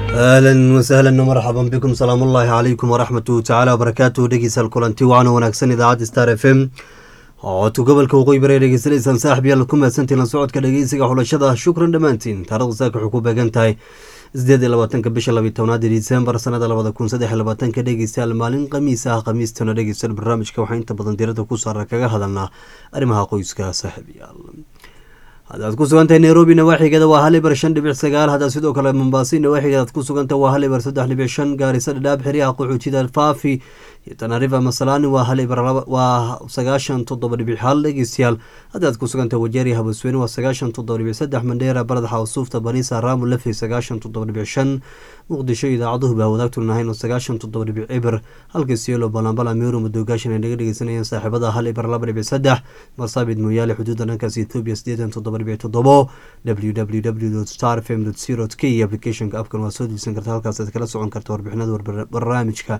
ahlan wasahlan marxaban bikum salaam ullaahi calaykum waraxmatu tacaala wabarakaatu dhegeysaal kulanti waana wanaagsan idaacadda star f m codka gobolka waqooyi bari dhegeysanaysaan saaxib yaal ku mahadsantiin la socodka dhegeysiga xulashada shukran dhammaantiin taarikhda saaka waxay ku beegan tahay sideed iyo labaatanka bisha labiyi tobnaad disembar sanada labada kun saddex iyo labaatanka dhegeystayaal maalin khamiis ah khamiistana dhegeystayaal barnaamijka waxaa inta badan diirada ku saara kaga hadalnaa arrimaha qoyska saaxib yaal haddaad ku sugantahay nairobi nawaaxigeeda waa hal ibar shan dhibic sagaal haddaad sidoo kale mombaasi nawaaxigeeda aad ku sugantahay waa hal ibar saddex dhibic shan gaarisa dhadhaab xiriyaha qaxootida faafi iyo tanarifa masalaani waa hal ibar waa sagaashan toddoba dhibic hal dhegeystayaal haddaad ku sugantahay wajeeri habasweyne waa sagaashan toddoba dhibic saddex mandheera baradaxa usuufta baniisa raamu lefi sagaashan toddoba dhibic shan muqdisho idaacaduhu baa wadaagtulnahayn oo sagaashan toddoba dhibic cibir halka sielo balambala meero madoogaashan ay naga dhegeysanayeen saaxiibada hal ibar laba dhibic saddex marsaabid mooyaale xuduudda dhankaas ethoobia sideetan toddoba dhibic toddobo w w w star fm co k applicationka afkan waa soo diibsan karta halkaas aad kala socon karta warbixinada barnaamijka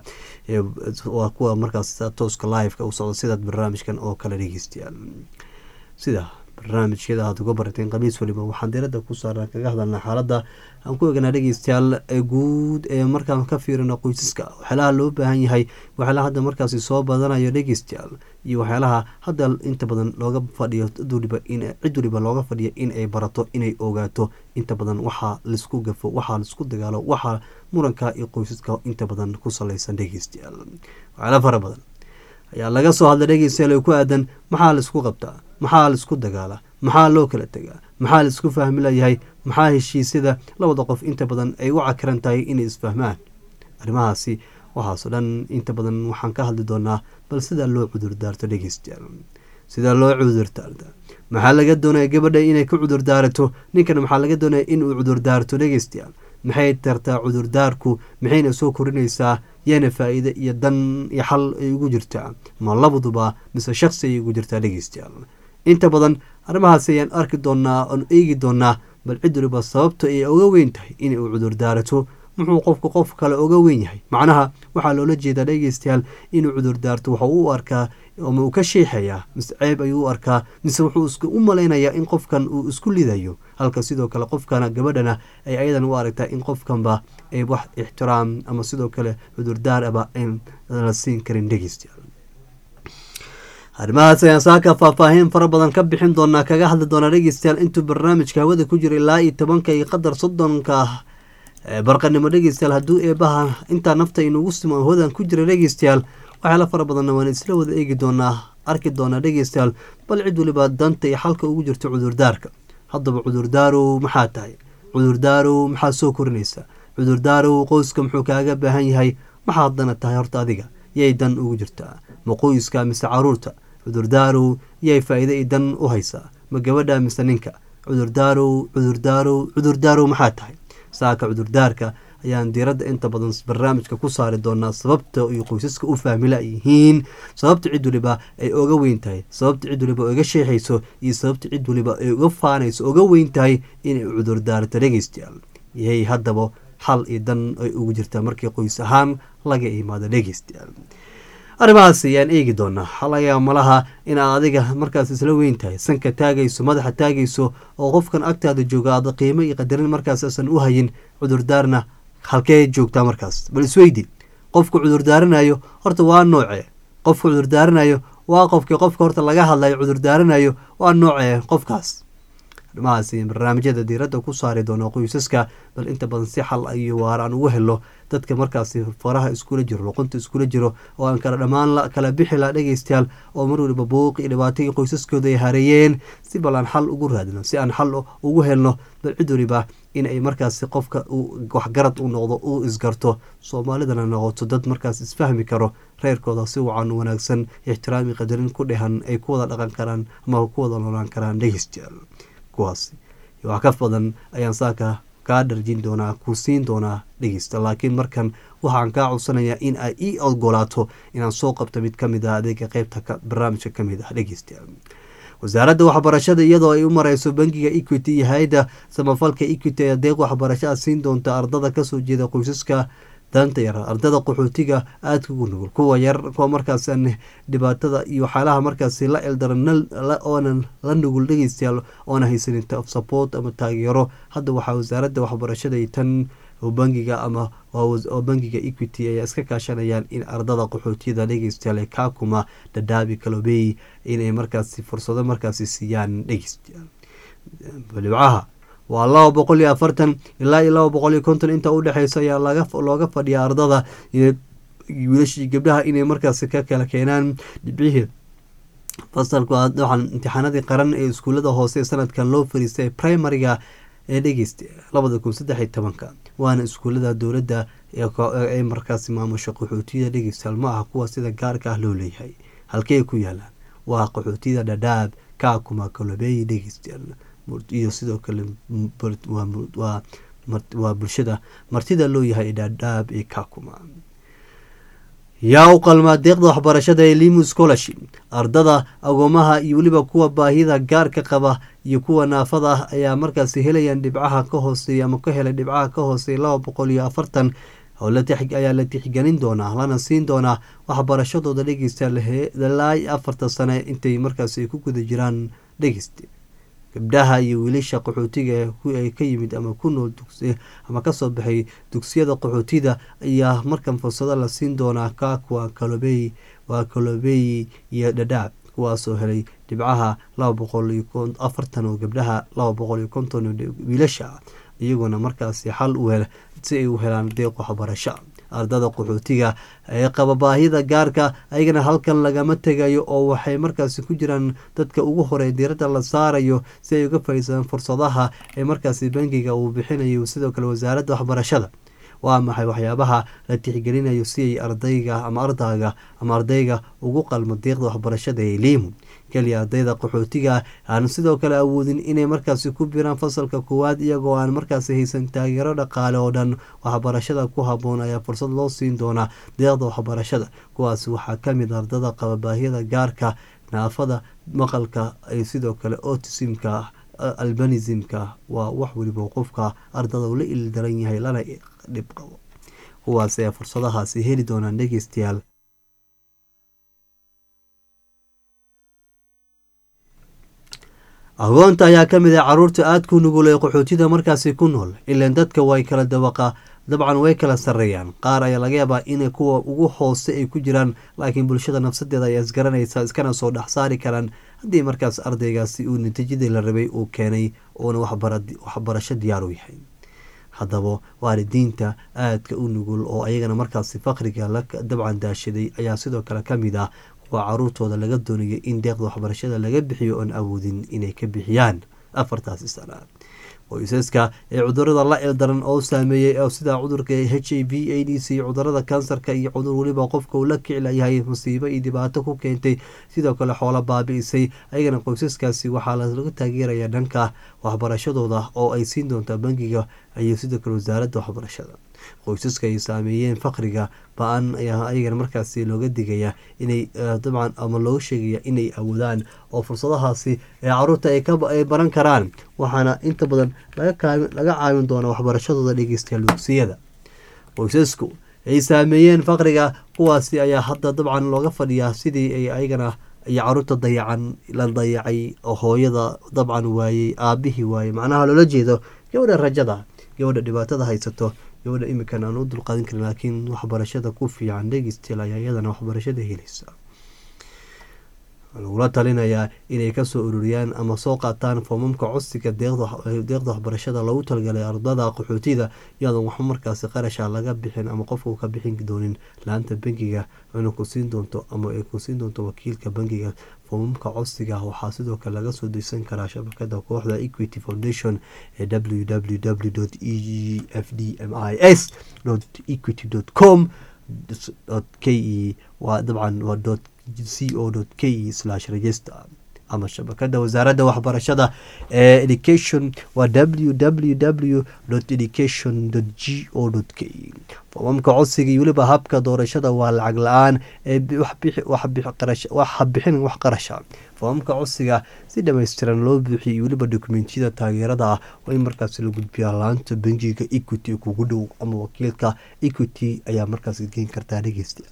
waa kuwa markaas tooska liveka u socda sidaad barnaamijkan oo kale dhegeystayaal sida barnaamijyada aad uga barateen khamiis waliba waxaan diirada ku saarnaa kaga hadalnaa xaaladda aan ku eeganaa dhegeystayaal ee guud ee markaan ka fiirino qoysaska waxyaalaha loo baahan yahay waxyaalaha hadda markaasi soo badanayo dhegeystayaal iyo waxyaalaha hadda inta badan looga fadhiyo cid waliba in cid waliba looga fadhiyo in ay barato inay ogaato inta badan waxaa laisku gafo waxaa laisku dagaalo waxaa muranka iyo qoysaska inta badan ku saleysan dhegeystayaal waxyaala fara badan ayaa laga soo hadlay dhegeystayaal oo ku aadan maxaa laisku qabtaa maxaa laisku dagaala maxaa loo kala tegaa maxaa laisku fahmi layahay maxaa heshiisyada labada qof inta badan ay u cakiran tahay inay isfahmaan arrimahaasi waxaasoo dhan inta badan waxaan ka hadli doonaa bal sidaa loo cudurdaarto dhegeystayaal sidaa loo cudurdaarta maxaa laga doonaya gabadha inay ka cudurdaarato ninkana maxaa laga doonaya inuu cudurdaarto dhegeystayaal maxay tartaa cudurdaarku maxayna soo korinaysaa yaana faa-iide iyo dan iyo xal ay ugu jirtaa ma labaduba mise shaqsi ay ugu jirtaa dhegeystayaal inta badan arrimahaas ayaan arki doonaa oon eegi doonaa bal cid waliba sababta ay oga weyn tahay inay u cudurdaarato muxuu qofka qof kale oga weyn yahay macnaha waxaa loola jeedaa dhegeystayaal inuu cudurdaarto waxa u arkaa ma uu ka sheexayaa mise ceeb ayuu u arkaa mise wuxuu isku u malaynayaa in qofkan uu isku lidayo halka sidoo kale qofkana gabadhana ay ayadan u aragtaa in qofkanba ay wax ixtiraam ama sidoo kale cudurdaar aba an la siin karin dhegeystayaal arrimahaas ayaan saaka faahfaahin fara badan ka bixin doonaa kaga hadli doonaa dhegeystayaal intuu barnaamijka hawada ku jira ilaa iyo tobanka iyo qadar soddonka barqanimo dhegeystayaal hadduu eebaha intaa nafta inugu simo hawadan ku jira dhegeystayaal waxyaala fara badanna waan isla wada eegi doonaa arki doonaa dhegeystayaal bal cid waliba danta iyo xalka ugu jirto cudurdaarka haddaba cudurdaarow maxaa tahay cudurdaarow maxaa soo korinaysa cudurdaarow qoyska muxuu kaaga baahan yahay maxaa haddana tahay horta adiga yay dan ugu jirtaa ma qoyska mise caruurta cudurdaarow yay faa-iide i dan u haysaa ma gabadha mise ninka cudurdaarow cudurdaarow cudurdaarow maxaa tahay saaka cudurdaarka ayaan diiradda inta badan barnaamijka ku saari doonaa sababta ay qoysaska u fahmila yihiin sababta cid waliba ay oga weyn tahay sababta cid waliba oga sheexayso iyo sababta cid waliba ay uga faanayso oga weyn tahay inay cudurdaarto dhegeystayaal yay haddaba xal iyo dan ay ugu jirtaa markii qoys ahaan laga imaado dhegeystayaal arrimahaas ayaan eegi doonaa xalayaa malaha inaad adiga markaas isla weyn tahay sanka taagayso madaxa taagayso oo qofkan agtaada jooga aada qiimo iyo qadarin markaas asan u hayin cudurdaarna halkee joogtaa markaas bal isweydi qofka cudurdaaranayo horta waa noocee qofka cudurdaaranayo waa qofkii qofka horta laga hadlayo cudurdaaranayo waa noocee qofkaas arrimahaas barnaamijyada diiradda ku saari doono qoysaska bal inta badan si xal iyo waar aan ugu helo dadka markaasi faraha iskula jiro luqunta iskula jiro oo aan kala dhammaan kala bixi la dhegeystayaal oo mar waliba buuq iyo dhibaatagii qoysaskooda ay hareeyeen si bal aan xal ugu raadino si aan xal ugu helno bal cid waliba in ay markaasi qofka waxgarad u noqdo uu isgarto soomaalidana noqoto dad markaas isfahmi karo reerkooda si wacan wanaagsan ixtiraami qadarin ku dhehan ay ku wada dhaqan karaan ama ku wada noolaan karaan dhegeystayaal kuwaasi wax ka badan ayaan saaka kaa dharjin doonaa ku siin doonaa dhegeysta laakiin markan waxaan kaa codsanayaa in ay ii ogolaato inaan soo qabto mid kamid ah adeega qeybta barnaamijka kamid ah dhegeystayaal wasaaradda waxbarashada iyadoo ay u mareyso bangiga equity iyo hay-adda samafalka equity ee adeeq waxbarashada siin doonta ardada kasoo jeeda qoysaska danta yar ardada qaxootiga aadka ugu nugul kuwa yar kuwa markaas dhibaatada iyo waxyaalaha markaasi la eldaran oonan la nugul dhegeystayaal oona haysanin support ama taageero hadda waxaa wasaaradda waxbarashada tan oo bangiga ama oo bangiga equity ay iska kaashanayaan in ardada qaxootiyada dhegeystayaal kakuma dhadhaabi kalobey inay markaasi fursado markaasi siiyaan dhegeystayaal dhibcaha waa laba boqol iyo afartan ilaa iyo laba boqol iyo konton inta udhexeysa ayaa looga fadhiya ardada wiilashii gabdhaha inay markaasi ka kala keenaan dhibcihii fasalku waxaan imtixaanadii qaran ee iskuullada hoose ee sanadkan loo fariistay primariga ee dhegeysta labada kun saddex iyo tobanka waana iskuullada dowladda ee markaasi maamusha qaxootiyada dhegeystayaal ma aha kuwa sida gaarka ah loo leeyahay halkey ku yaalaan waa qaxootiyada dhadhaab kaakuma kalobeey dhegeystayaal iyo sidoo kale waa bulshada martida loo yahay dhadhaab ee kaakuma yaa u qalmaa deeqda waxbarashada ee limu scholarship ardada agoomaha iyo weliba kuwa baahida gaarka qaba iyo kuwa naafada ah ayaa markaasi helayaan dhibcaha ka hooseeya ama ka helay dhibcaha ka hooseeya laba boqol iyo afartan ayaa la tixgelin doonaa lana siin doonaa waxbarashadooda dhegeysta ilaa afarta sane intay markaasi ku guda jiraan dhegeysta gabdhaha iyo wiilasha qaxootiga ay ka yimid ama ku nool ama kasoo baxay dugsiyada qaxootida ayaa markan fursado la siin doonaa kakwa kalobey waa kalobey iyo dhadhaab kuwaasoo helay dhibcaha laba boqol iyo afartan oo gabdhaha laba boqol iyo konton wiilasha iyaguna markaasi xal u hel si ay u helaan deeq waxbarasho ardada qaxootiga ee qaba baahida gaarka ayagana halkan lagama tegayo oo waxay markaasi ku jiraan dadka ugu horey diiradda la saarayo si ay uga faiisadaan fursadaha ee markaasi bangiga uu bixinayo sidoo kale wasaaradda waxbarashada waa maxay waxyaabaha la tixgelinayo si ay ardayga ama ardaaga ama ardayga ugu qalmo deeqda waxbarashada ee liimu keliya ardayda qaxootiga aan sidoo kale awoodin inay markaasi ku biraan fasalka koowaad iyagoo aan markaasi haysan taageero dhaqaale oo dhan waxbarashada ku haboon ayaa fursad loo siin doonaa deeqda waxbarashada kuwaas waxaa kamid ardada qaba baahiyada gaarka naafada maqalka ay sidoo kale otisimka albanismka waa wax weliba qofka ardada ula ildaran yahay lana dhib qabo kuwaas ayaa fursadahaasi heli doonaan dhegeystayaal agoonta ayaa kamid ah caruurta aada ku nugul ee qaxootida markaasi ku nool ilaan dadka way kala dabaqa dabcan way kala sareeyaan qaar ayaa laga yaabaa inay kuwa ugu hoose ay ku jiraan laakiin bulshada nafsadeeda ayaa isgaranaysa iskana soo dhex saari karaan haddii markaas ardaygaasi uu natiijadii la rabay uu keenay uuna waxbarasho diyaar u yahay haddaba waalidiinta aadka u nugul oo ayagana markaasi faqriga la dabcan daashaday ayaa sidoo kale kamid ah kuwa caruurtooda laga doonaya in deeqda waxbarashada laga bixiyo oon awoodin inay ka bixiyaan afartaasi sana qoysaska ee cudurada la ildaran oo saameeyey sida cudurka h i v a d c cudurada kansarka iyo cudur weliba qofka uu la kiclayahay musiibo iyo dhibaato ku keentay sidoo kale xoolo baabi-isay ayagana qoysaskaasi waxaa laga taageeraya dhanka waxbarashadooda oo ay siin doontaa bangiga iyo sidoo kale wasaaradda waxbarashada qoysaska ay saameeyeen faqriga ba-an ayaa ayagana markaasi looga digaya inay dabcan ama looga sheegaya inay awoodaan oo fursadahaasi ee caruurta ay baran karaan waxaana inta badan laga caawin doona waxbarashadooda dhegeystayaal dugsiyada qoysasku ay saameeyeen faqriga kuwaasi ayaa hadda dabcan looga fadhiyaa sidii ay ayagana iyo caruurta dayacan la dayacay oo hooyada dabcan waayey aabihii waayey macnaha loola jeedo gabadha rajada gabadha dhibaatada haysato gabadha imikan aan u dulqaadin karin laakiin waxbarashada ku fiican dhegeystayaal ayaa iyadana waxbarashada helaysa lagula talinayaa inay kasoo ururiyaan ama soo qaataan foomamka codsiga deeqda waxbarashada loogu talagalay ardada qaxootida iyadoon waxba markaasi qarasha laga bixin ama qofka ka bixin doonin laanta bangiga ina ku siin doonto ama ay ku siin doonto wakiilka bangiga foomamka codsiga waxaa sidoo kale laga soo degsan karaa shabakada kooxda equity foundation ee w w w e f d m i s equity com k e waa dabcan waa c o k e register ama shabakada wasaaradda waxbarashada ee education waa w w w education g o k e foomamka codsiga iyo weliba habka doorashada waa lacag la-aan ee waxa bixin wax qarasha foomamka codsiga si dhammaystiran loo buuxiyo iyo weliba dokumentiyada taageerada ah waa in markaasi la gudbiyaa laanta bangiga equity kugu dhow ama wakiilka equity ayaa markaas geen kartaa dhegeysta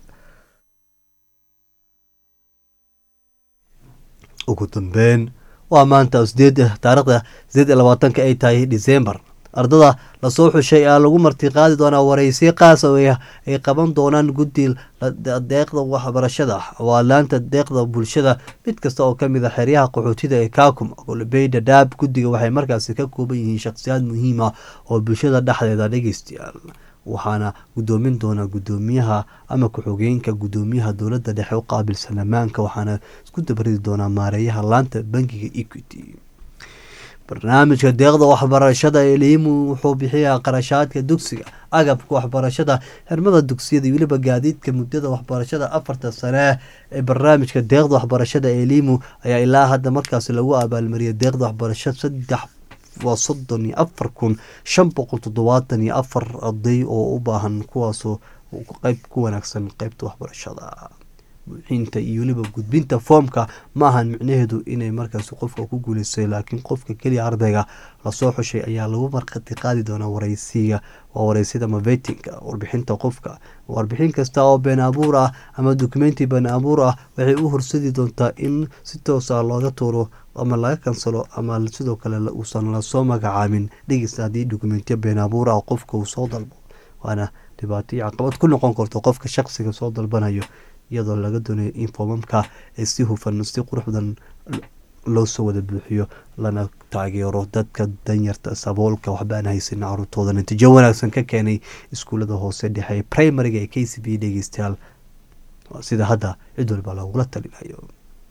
ugu dambeyn waa maanta sideed taarikhda sideed iyo labaatanka ay tahay december ardada lasoo xushay aa lagu martiqaadi doonaa wareysiyo qaas oo ay qaban doonaan guddi deeqda waxbarashada waa laanta deeqda bulshada mid kasta oo kamid a xeryaha qaxootida ee kaakum golbey dhadhaab guddiga waxay markaasi ka kooban yihiin shakhsiyaad muhiim ah oo bulshada dhexdeeda dhegeystayaal waxaana gudoomin doonaa gudoomiyaha ama ku-xogeenka gudoomiyaha dowladda dhexe u qaabilsan ammaanka waxaana isku dabaridi doonaa maareeyaha laanta bankiga equity barnaamijka deeqda waxbarashada elimu wuxuu bixiyaa qarashaadka dugsiga agabka waxbarashada xirmada dugsiyada iyo weliba gaadiidka muddada waxbarashada afarta sane ee barnaamijka deeqda waxbarashada elimu ayaa ilaa hadda markaasi lagu abaalmariyay deeqda waxbarasho saddex waa soddon iyo afar kun shan boqol toddobaatan iyo afar arday oo u baahan kuwaasoo qeyb ku wanaagsan qeybta waxbarashada buuxinta iyo weliba gudbinta foomka ma ahan micnaheedu inay markaasi qofka ku guuleystay laakiin qofka keliya ardayga lasoo xushay ayaa lagu markhati qaadi doonaa wareysiga waa wareysida mavetinka warbixinta qofka warbixin kasta oo been abuur ah ama dokumenti been abuur ah waxay u horsadi doontaa in si toosa looga tuuro ama laga kansalo ama sidoo kale uusan lasoo magacaabin dhegeysta haddii dokumentiya been abuur ah qofka uu soo dalbo waana dhibaato iyo caqabad ku noqon karto qofka shaqsiga soo dalbanayo iyadoo laga doonayo in foomamka ee si hufan si qurux badan loo soo wada buuxiyo lana taageero dadka danyarta saboolka waxba aan haysan caruurtooda natiijo wanaagsan ka keenay iskuullada hoose dhexe primariga ee k c b dhegeystayaal sida hadda cid walba loogula talinayo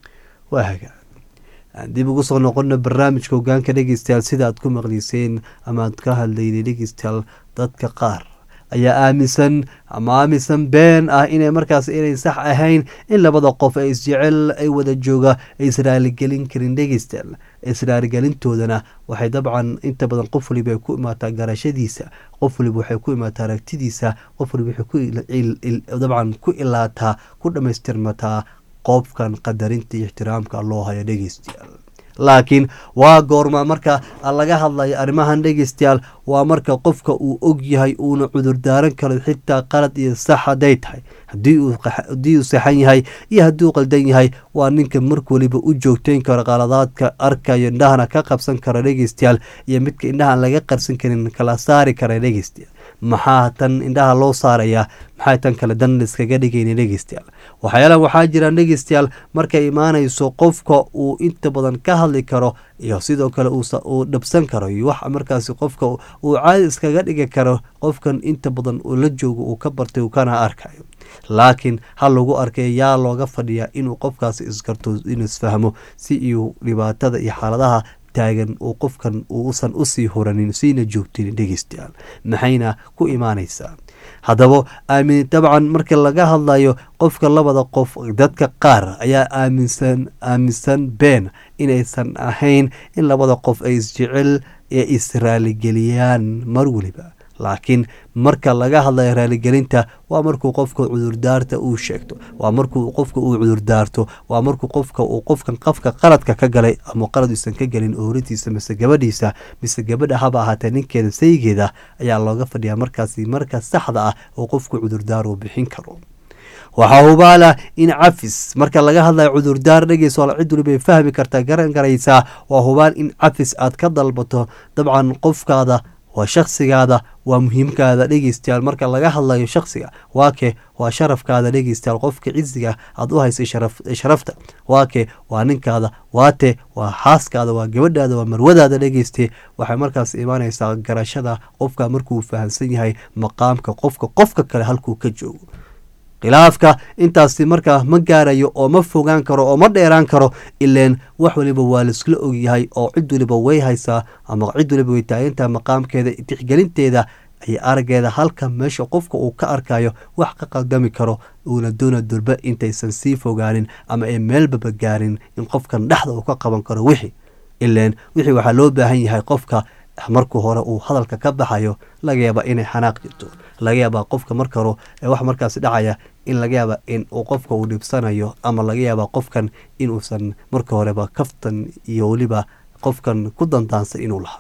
waa hagaa aan dib ugu soo noqono barnaamijka hogaanka dhegeystayaal sida aad ku maqliyseen ama aad ka hadlaynay dhegeystayaal dadka qaar ayaa aaminsan ama aaminsan been ah inay markaas inay sax ahayn in labada qof ee isjecel ay wada jooga ay israaligelin karin dhegeystayaal israaligelintoodana waxay dabcan inta badan qof waliba ay ku imaataa garashadiisa qof waliba waxay ku imaataa aragtidiisa qof waliba waxay dabcan ku ilaataa ku dhammaystirmataa qofkan qadarinta iyo ixtiraamka loo hayo dhegeystayaal laakiin waa goorma marka laga hadlayo arrimahan dhegeystayaal waa marka qofka uu og yahay uuna cudurdaaran karo xitaa qalad iyo sax hadday tahay haddii uu saxan yahay iyo haddii uu qaldan yahay waa ninka mark waliba u joogteyn karo qaladaadka arkayo indhahana ka qabsan kara dhegeystayaal iyo midka indhahaan laga qarsan karin kala saari kara dhegeystayaal maxaa tan indhaha loo saarayaa maxay tan kale dan iskaga dhigayna dhegeystayaal waxyaalaha waxaa jiraan dhegeystayaal markay imaanayso qofka uu inta badan ka hadli karo iyo sidoo kale uu dhabsan karo iyo wax markaasi qofka uu caadi iskaga dhigi karo qofkan inta badan uu la joogo uu ka bartay uu kana arkayo laakiin ha lagu arkay yaa looga fadhiyaa inuu qofkaasi isgarto inuu isfahmo si iyo dhibaatada iyo xaaladaha taagan uu qofkan uusan usii horanin siina joogtin dhegeystayaal maxayna ku imaanaysaa haddaba aamin dabcan marka laga hadlayo qofka labada qof dadka qaar ayaa aaminsan aaminsan been inaysan ahayn in labada qof ay isjecel ee israaligeliyaan mar weliba laakiin marka laga hadlayo raaligelinta waa markuu qofka cudurdaarta uu sheegto waa markuu qofka uu cudurdaarto waa markuu qofka uu qofkan qafka qaladka ka galay ama qalad uusan ka gelin ooritiisa mise gabadhiisa mise gabadha haba ahaatee ninkeeda saygeeda ayaa looga fadhiyaa markaasi marka saxda ah oo qofku cudurdaar uu bixin karo waxaa hubaala in cafis marka laga hadlayo cudurdaar dhegeyso cid walibay fahmi kartaa garan garaysaa waa hubaal in cafis aad ka dalbato dabcan qofkaada waa shakhsigaada waa muhiimkaada dhegeystayaal marka laga hadlayo shakhsiga waa kee waa sharafkaada dhegeystayaal qofka cisiga aad u haysay sharafta waa kee waa ninkaada waate waa xaaskaada waa gabadhaada waa marwadaada dhegeyste waxay markaas imaanaysaa garashada qofka markuu fahamsan yahay maqaamka qofka qofka kale halkuu ka joogo khilaafka intaasi markaa ma gaarayo oo ma fogaan karo oo ma dheeraan karo ileen wax waliba waa laiskula ogyahay oo cid waliba way haysaa ama cid waliba way taagantaha maqaamkeeda tixgelinteeda iyo araggeeda halka meesha qofka uu ka arkayo wax ka qaldami karo uuna doona durba intaysan sii fogaanin ama ay meelbaba gaarin in qofkan dhexda uu ka qaban karo wixii ileen wixii waxaa loo baahan yahay qofka markuu hore uu hadalka ka baxayo laga yaaba inay xanaaq jirto laga yaabaa qofka marka hore ee wax markaasi dhacaya in laga yaaba in uu qofka uu dhibsanayo ama laga yaaba qofkan inuusan marka horeba kaftan iyo weliba qofkan ku dandaansa inuu lahaa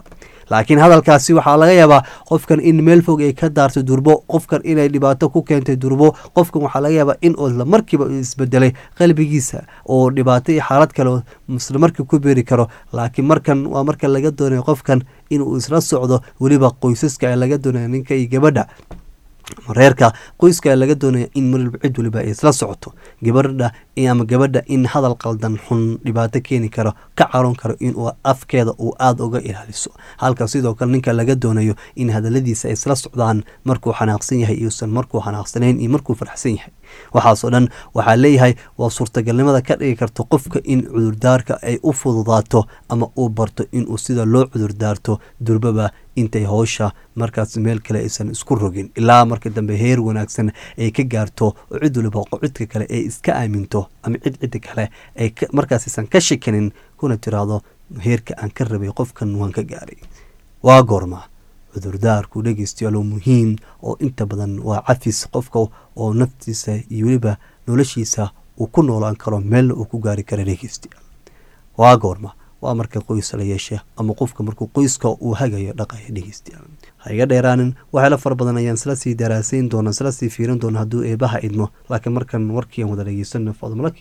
laakiin hadalkaasi waxaa laga yaabaa qofkan in meel fog ay ka daarto durbo qofkan inay dhibaato ku keentay durbo qofkan waxaa laga yaabaa in isla markiiba isbedelay qalbigiisa oo dhibaato iyo xaalad kale isla markii ku beeri karo laakiin markan waa marka laga doonayo qofkan inuu isla socdo weliba qoysaska laga doonaya ninka iyo gabadha reerka qoyska laga doonaya in marwalba cid waliba ay isla socoto gabadha ama gabadha in hadal qaldan xun dhibaato keeni karo ka caroon karo inuu afkeeda uu aada uga ilaaliso halka sidoo kale ninka laga doonayo in hadaladiisa ay isla socdaan markuu xanaaqsan yahay iyuusan markuu xanaaqsanayn iyo markuu farxsan yahay waxaasoo dhan waxaa leeyahay waa suurtagalnimada ka dhigi karta qofka in cudurdaarka ay u fududaato ama uu barto inuu sida loo cudurdaarto durbaba intay howsha markaas meel kale aysan isku rogin ilaa marka dambe heer wanaagsan ay ka gaarto oo cid waliba cidka kale ay iska aaminto ama cid cidda kale ay markaasaysan ka shikanin kuna tiraahdo heerka aan ka rabay qofkan waan ka gaaray waa goorma cudurdaarku dhegeystayaalo muhiim oo inta badan waa cafis qofka oo naftiisa iyo weliba noloshiisa uu ku noolaan karo meelna uu ku gaari kara dhegeystayaal waa goorma waa marka qoys la yeesha ama qofka markuu qoyska uu hagayo dhaqaya dhegeystayaal ha iga dheeraanin waxyaala fara badan ayaan isla sii daraasayn doona isla sii fiirin doona hadduu eebaha idmo laakiin markan warkii aan wada dhegeysano fadmalaki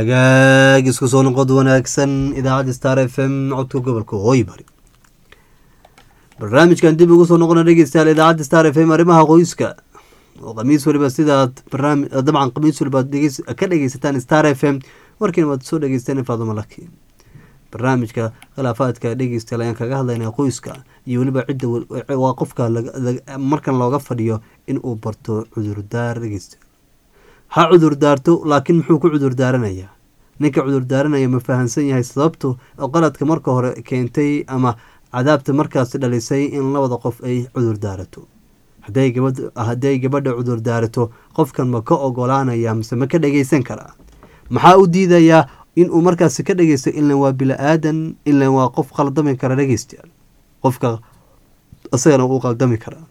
hagaag isku soo noqod wanaagsan idaacadda star f m codka gobolka hooy bari barnaamijkan dib ugu soo noqona dhegeystayaal idaacadda star f m arrimaha qoyska oo khamiis waliba sidaad barnaami dabcan khamiis waliba ka dhegeysataan star f m warkiina waad soo dhegeysteen faadumo laki barnaamijka khilaafaadka dhegeystayaal ayaan kaga hadlaynaa qoyska iyo weliba cidda waa qofka markan looga fadhiyo in uu barto cudurdaar dhegeysta ha cudurdaarto laakiin muxuu ku cudurdaaranaya ninka cudurdaaranaya ma fahamsan yahay sababtu oo qaladka marka hore keentay ama cadaabta markaasi dhalisay in labada qof ay cudurdaarato hadday gabadha cudurdaarato qofkan ma ka ogolaanaya mise ma ka dhageysan karaa maxaa u diidayaa inuu markaasi ka dhageysto ilan waa bila-aadan ilan waa qof qaldami kara dhegeystayaal qofka isagana uu qaldami karaa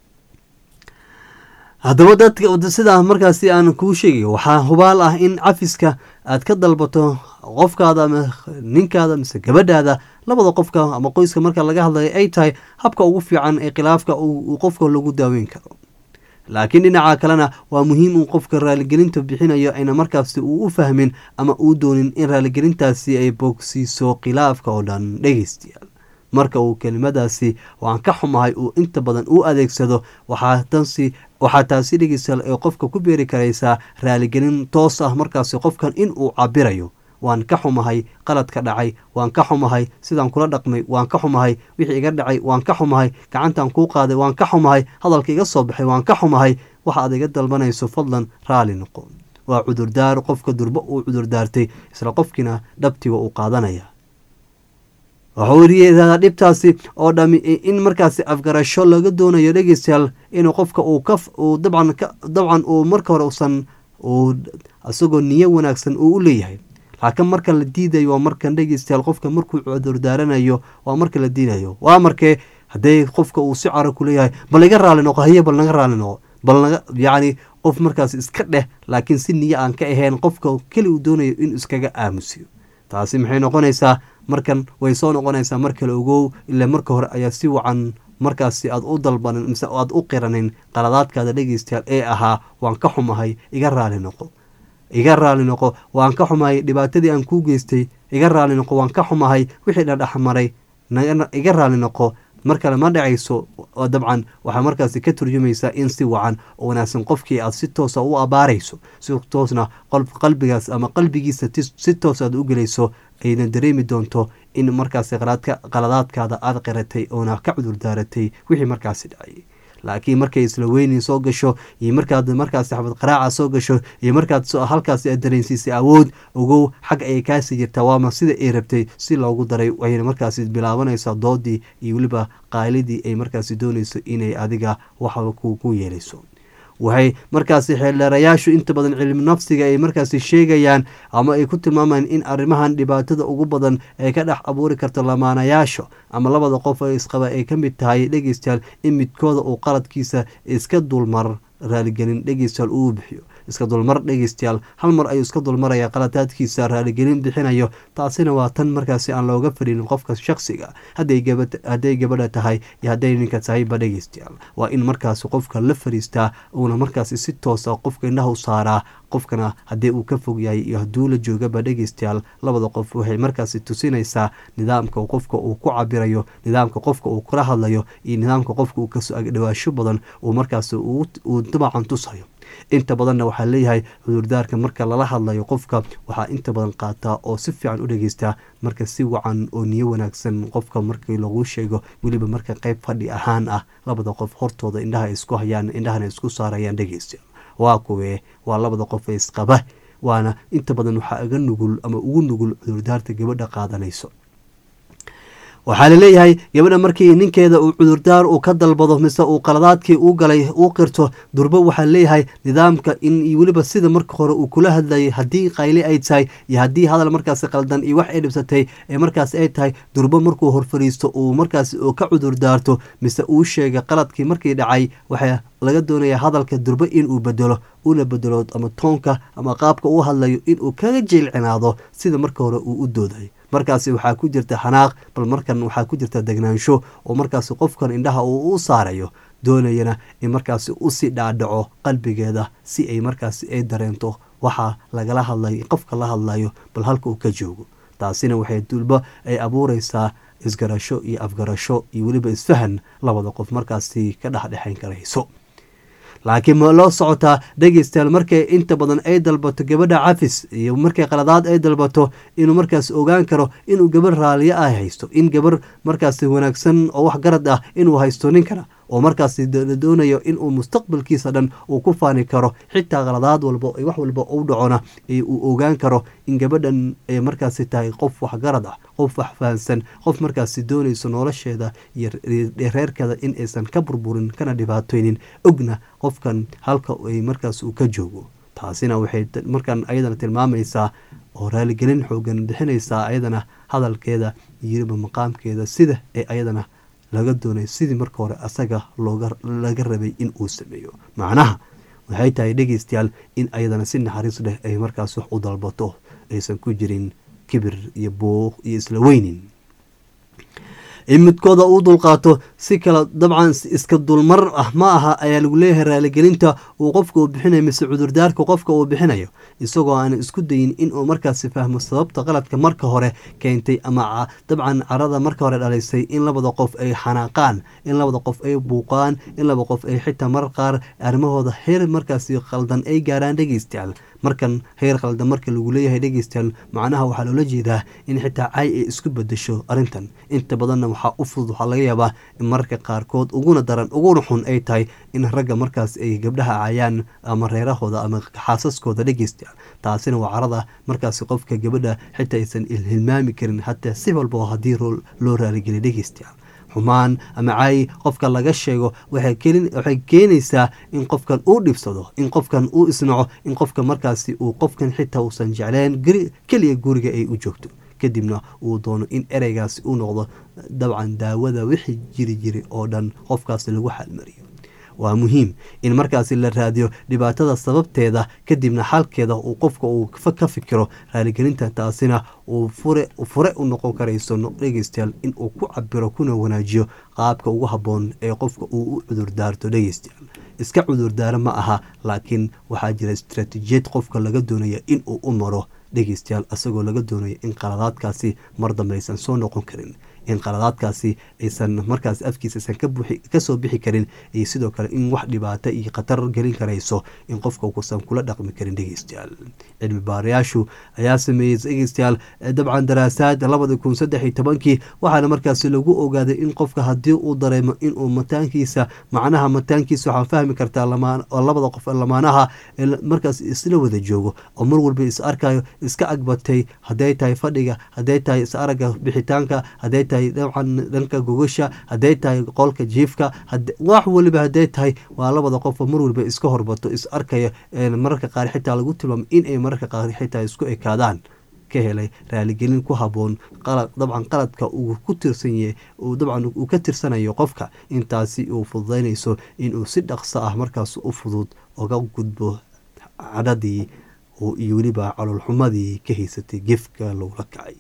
haddaba dadka sidaa markaasi aan kuu sheegayo waxaa hubaal ah in cafiska aad ka dalbato qofkaada ama ninkaada mise gabadhaada labada qofka ama qoyska marka laga hadlayo ay tahay habka ugu fiican ee khilaafka uu qofka lagu daaweyn karo laakiin dhinaca kalena waa muhiim uu qofka raaligelinta bixinayo ayna markaasi uu u fahmin ama uu doonin in raaligelintaasi ay bogsiiso khilaafka oo dhan dhegeystayaal marka uu kelimadaasi waan ka xumahay uu inta badan u adeegsado waxaa taasi dhegeystayaal ee qofka ku beeri karaysaa raaligelin toos ah markaasi qofkan in uu cabirayo waan ka xumahay qaladka dhacay waan ka xumahay sidaan kula dhaqmay waan ka xumahay wixii iga dhacay waan ka xumahay gacantaan kuu qaaday waan ka xumahay hadalka iga soo baxay waan ka xumahay waxa aad iga dalbanayso fadlan raali noqo waa cudurdaar qofka durbo uu cudurdaartay isla qofkiina dhabtiga uu qaadanaya waxuu weriyeedaa dhibtaasi oo dhami in markaasi afgarasho laga doonayo dhegeystayaal inuu qofka uu ka uu dabcan dabcan uu marka hore usan uu isagoo niyo wanaagsan uu u leeyahay laakiin marka la diidayo waa markan dhegeystayaal qofka markuu cudurdaaranayo waa marka la diidayo waa markee haddee qofka uu si caro ku leeyahay bal iga raali noqo haye bal naga raali noqo bal naga yacni qof markaas iska dheh laakiin si niyo aan ka ahayn qofka keli uu doonayo inuu iskaga aamusiyo taasi maxay noqonaysaa markan way soo noqonaysaa mar kale ogow ilaa marka hore ayaa si wacan markaasi aad u dalbanin mise aad u qiranin qaladaadkaada dhegeystayaal ee ahaa waan ka xumahay iga raali noqo iga raali noqo waan ka xumahay dhibaatadii aan kuu geystay iga raali noqo waan ka xumahay wixii dhadhexmaray iga raali noqo mar kale ma dhacayso dabcan waxaa markaasi ka turjumaysaa in si wacan oo wanaagsan qofkii aad si toosa u abaarayso si toosna qalbigaas ama qalbigiisa si toos aad u gelayso ayna dareemi doonto in markaasi qaladaadkaada aad qiratay oona ka cudurdaaratay wixii markaasi dhacay laakiin markay isla weynin soo gasho iyo markaad markaasi xabad qaraaca soo gasho iyo markaad halkaasi aad dareensiisay awood ogow xag ayay kaasii jirtaa waama sida ay rabtay si loogu daray wayna markaasi bilaabanaysaa doodii iyo weliba qaylidii ay markaasi doonayso inay adiga waxa ku yeelayso waxay markaasi xeeldheerayaashu inta badan cilmi nafsiga ay markaasi sheegayaan ama ay ku tilmaamayaan in arrimahan dhibaatada ugu badan ay ka dhex abuuri karto lamaanayaasha ama labada qof ee isqaba ay ka mid tahay dhegeystayaal in midkooda uu qaladkiisa iska dulmar raaligelin dhegeystayaal uu bixiyo iska dulmar dhegeystayaal hal mar ayuu iska dulmaraya qaladaadkiisa raaligelin bixinayo taasina waa tan markaasi aan looga fadhin qofka shaksiga hadday gabadha tahay iyo hadday ninka tahayba dhegeystayaal waa in markaasi qofka la fariistaa uuna markaasi si toosa qofka indhaha u saaraa qofkana haddii uu ka fog yahay iyo hadduu la joogaba dhegeystayaal labada qof waxay markaasi tusinaysaa nidaamka qofka uu ku cabirayo nidaamka qofka uu kula hadlayo iyo nidaamka qofka uu kasoo agdhawaasho badan uu markaasi uu dabacan tusayo inta badanna waxaa leeyahay cudurdaarka marka lala hadlayo qofka waxaa inta badan qaataa oo si fiican u dhageystaa marka si wacan oo niyo wanaagsan qofka markii lagu sheego weliba marka qeyb fadhi ahaan ah labada qof hortooda indhaha isku hayaan indhahana isku saarayaan dhegeysta waa kuwee waa labada qof ee isqaba waana inta badan waxaa iga nugul ama ugu nugul cudurdaarta gabadha qaadanayso waxaa laleeyahay gabadha markii ninkeeda uu cudurdaar uu ka dalbado mise uu qaladaadkii uu galay uu qirto durbo waxaa leeyahay nidaamka in weliba sida marka hore uu kula hadlayay haddii qayli ay tahay iyo haddii hadal markaasi qaldan iyo wax ay dhibsatay ee markaas ay tahay durbo markuu horfariisto uu markaas ka cudurdaarto mise uu sheega qaladkii markii dhacay waxaa laga doonaya hadalka durbo inuu bedelo una bedelo ama toonka ama qaabka uu hadlayo inuu kaga jilcinaado sida marka hore uu u dooday markaasi waxaa ku jirta xanaaq bal markan waxaa ku jirta degnaansho oo markaasi qofkan indhaha uu u saarayo doonayana in markaasi usii dhaadhaco qalbigeeda si ay markaasi ay dareento waxaa lagala hadlay qofka la hadlayo bal halka uu ka joogo taasina waxay dulba ay abuureysaa isgarasho iyo afgarasho iyo weliba isfahan labada qof markaasi ka dhexdhexayn karayso laakiin ma loo socotaa dhegeystayaal markay inta badan ay dalbato gabadha cafis iyo markay qaladaad ay dalbato inuu markaas ogaan karo inuu gabar raaliyo ah haysto in gabar markaasi wanaagsan oo wax garad ah inuu haysto ninkana oo markaasi doonayo inuu mustaqbalkiisa dhan uu ku faani karo xitaa qaladaad walba wax walba u dhacona uu ogaan karo in gabadhan ay markaasi tahay qof waxgarad ah qof wax fahansan qof markaasi doonayso nolosheeda iyo reerkeeda in aysan ka burburin kana dhibaateynin ogna qofkan halka ay markaas uu ka joogo taasina waxay markaan ayadana tilmaamaysaa oo raaligelin xoogan bixinaysaa ayadana hadalkeeda iyo maqaamkeeda sida ee ayadana laga doonay sidii marka hore asaga laga rabay in uu sameeyo macnaha waxay tahay dhegeystayaal in ayadana si naxariis leh ay markaas wax u dalbato aysan ku jirin kibir iyo buuq iyo isla weynin in midkooda uu dulqaato si kale dabcan iska dulmar ah ma aha ayaa lagu leeyahay raaligelinta uu qofka uu bixinayo mise cudurdaarka qofka uu bixinayo isagoo aan isku dayin inuu markaasi fahmo sababta qaladka marka hore keentay ama dabcan carada marka hore dhalisay in labada qof ay xanaaqaan in labada qof ay buuqaan in laba qof ay xitaa marar qaar arrimahooda heer markaasi khaldan ay gaaraan dhegeystayaal markan heer khaldan marka lagu leeyahay dhegeystayaal macnaha waxaa loola jeedaa in xitaa cay ay isku bedesho arrintan inta badanna waxaa u fudud waxaa laga yaabaa in mararka qaarkood uguna daran uguna xun ay tahay in ragga markaas ay gabdhaha cayaan ama reerahooda ama xaasaskooda dhegeystayaal taasina waa carada markaasi qofka gabadha xitaa aysan hilmaami karin hataa si walba oo haddii loo raaligeliya dhegeystayaal xumaan ama caayi qofka laga sheego waxay keenaysaa in qofkan uu dhibsado in qofkan uu isnaco in qofka markaasi uu qofkan xitaa uusan jecleen keliya guriga ay u joogto kadibna uu doono in ereygaasi u noqdo dabcan daawada wixii jiri jiri oo dhan qofkaasi lagu xalmariyo waa muhiim in markaasi la raadiyo dhibaatada sababteeda kadibna xalkeeda uu qofka uu ka fikiro raaligelinta taasina uu fure u noqon karayso dhegeystayaal in uu ku cabiro kuna wanaajiyo qaabka ugu habboon ee qofka uu u cudurdaarto dhegeystayaal iska cudurdaaro ma aha laakiin waxaa jira istaraatiijiyad qofka laga doonaya in uu u maro dhegeystayaal isagoo laga doonayo in qaladaadkaasi mar dambe aysan soo noqon karin in qaladaadkaasi aysan markaas afkiisa aysan kasoo bixi karin iyo sidoo kale in wax dhibaato iyo khatar gelin karayso in qofka kusan kula dhaqmi karin dhegeystayaal cilmi baarayaashu ayaa sameeyey dhegeystayaal dabcan daraasaad labada kun saddex iyo tobankii waxaana markaasi lagu ogaaday in qofka haddii uu dareemo inuu mataankiisa macnaha mataankiisa waxaa fahmi kartaa labada qof lamaanaha markaas isla wada joogo oo mar walba is arkayo iska agbatay hadday tahay fadhiga hadday tahay is aragga bixitaanka hadday tahay dabcan dhanka gogasha hadday tahay qolka jiifka wax waliba hadday tahay waa labada qofoo mar waliba iska horbato is arkaya mararka qaar xitaa lagu tilmaamo inay mararka qaar xitaa isku ekaadaan ka helay raaligelin ku haboon dabcan qaladka uu ku tirsan yahay dabcan uu ka tirsanayo qofka intaasi uu fududaynayso inuu si dhaqso ah markaas u fudud oga gudbo cadhadii iyo weliba caloolxumadii ka haysatay gefka lagula kacay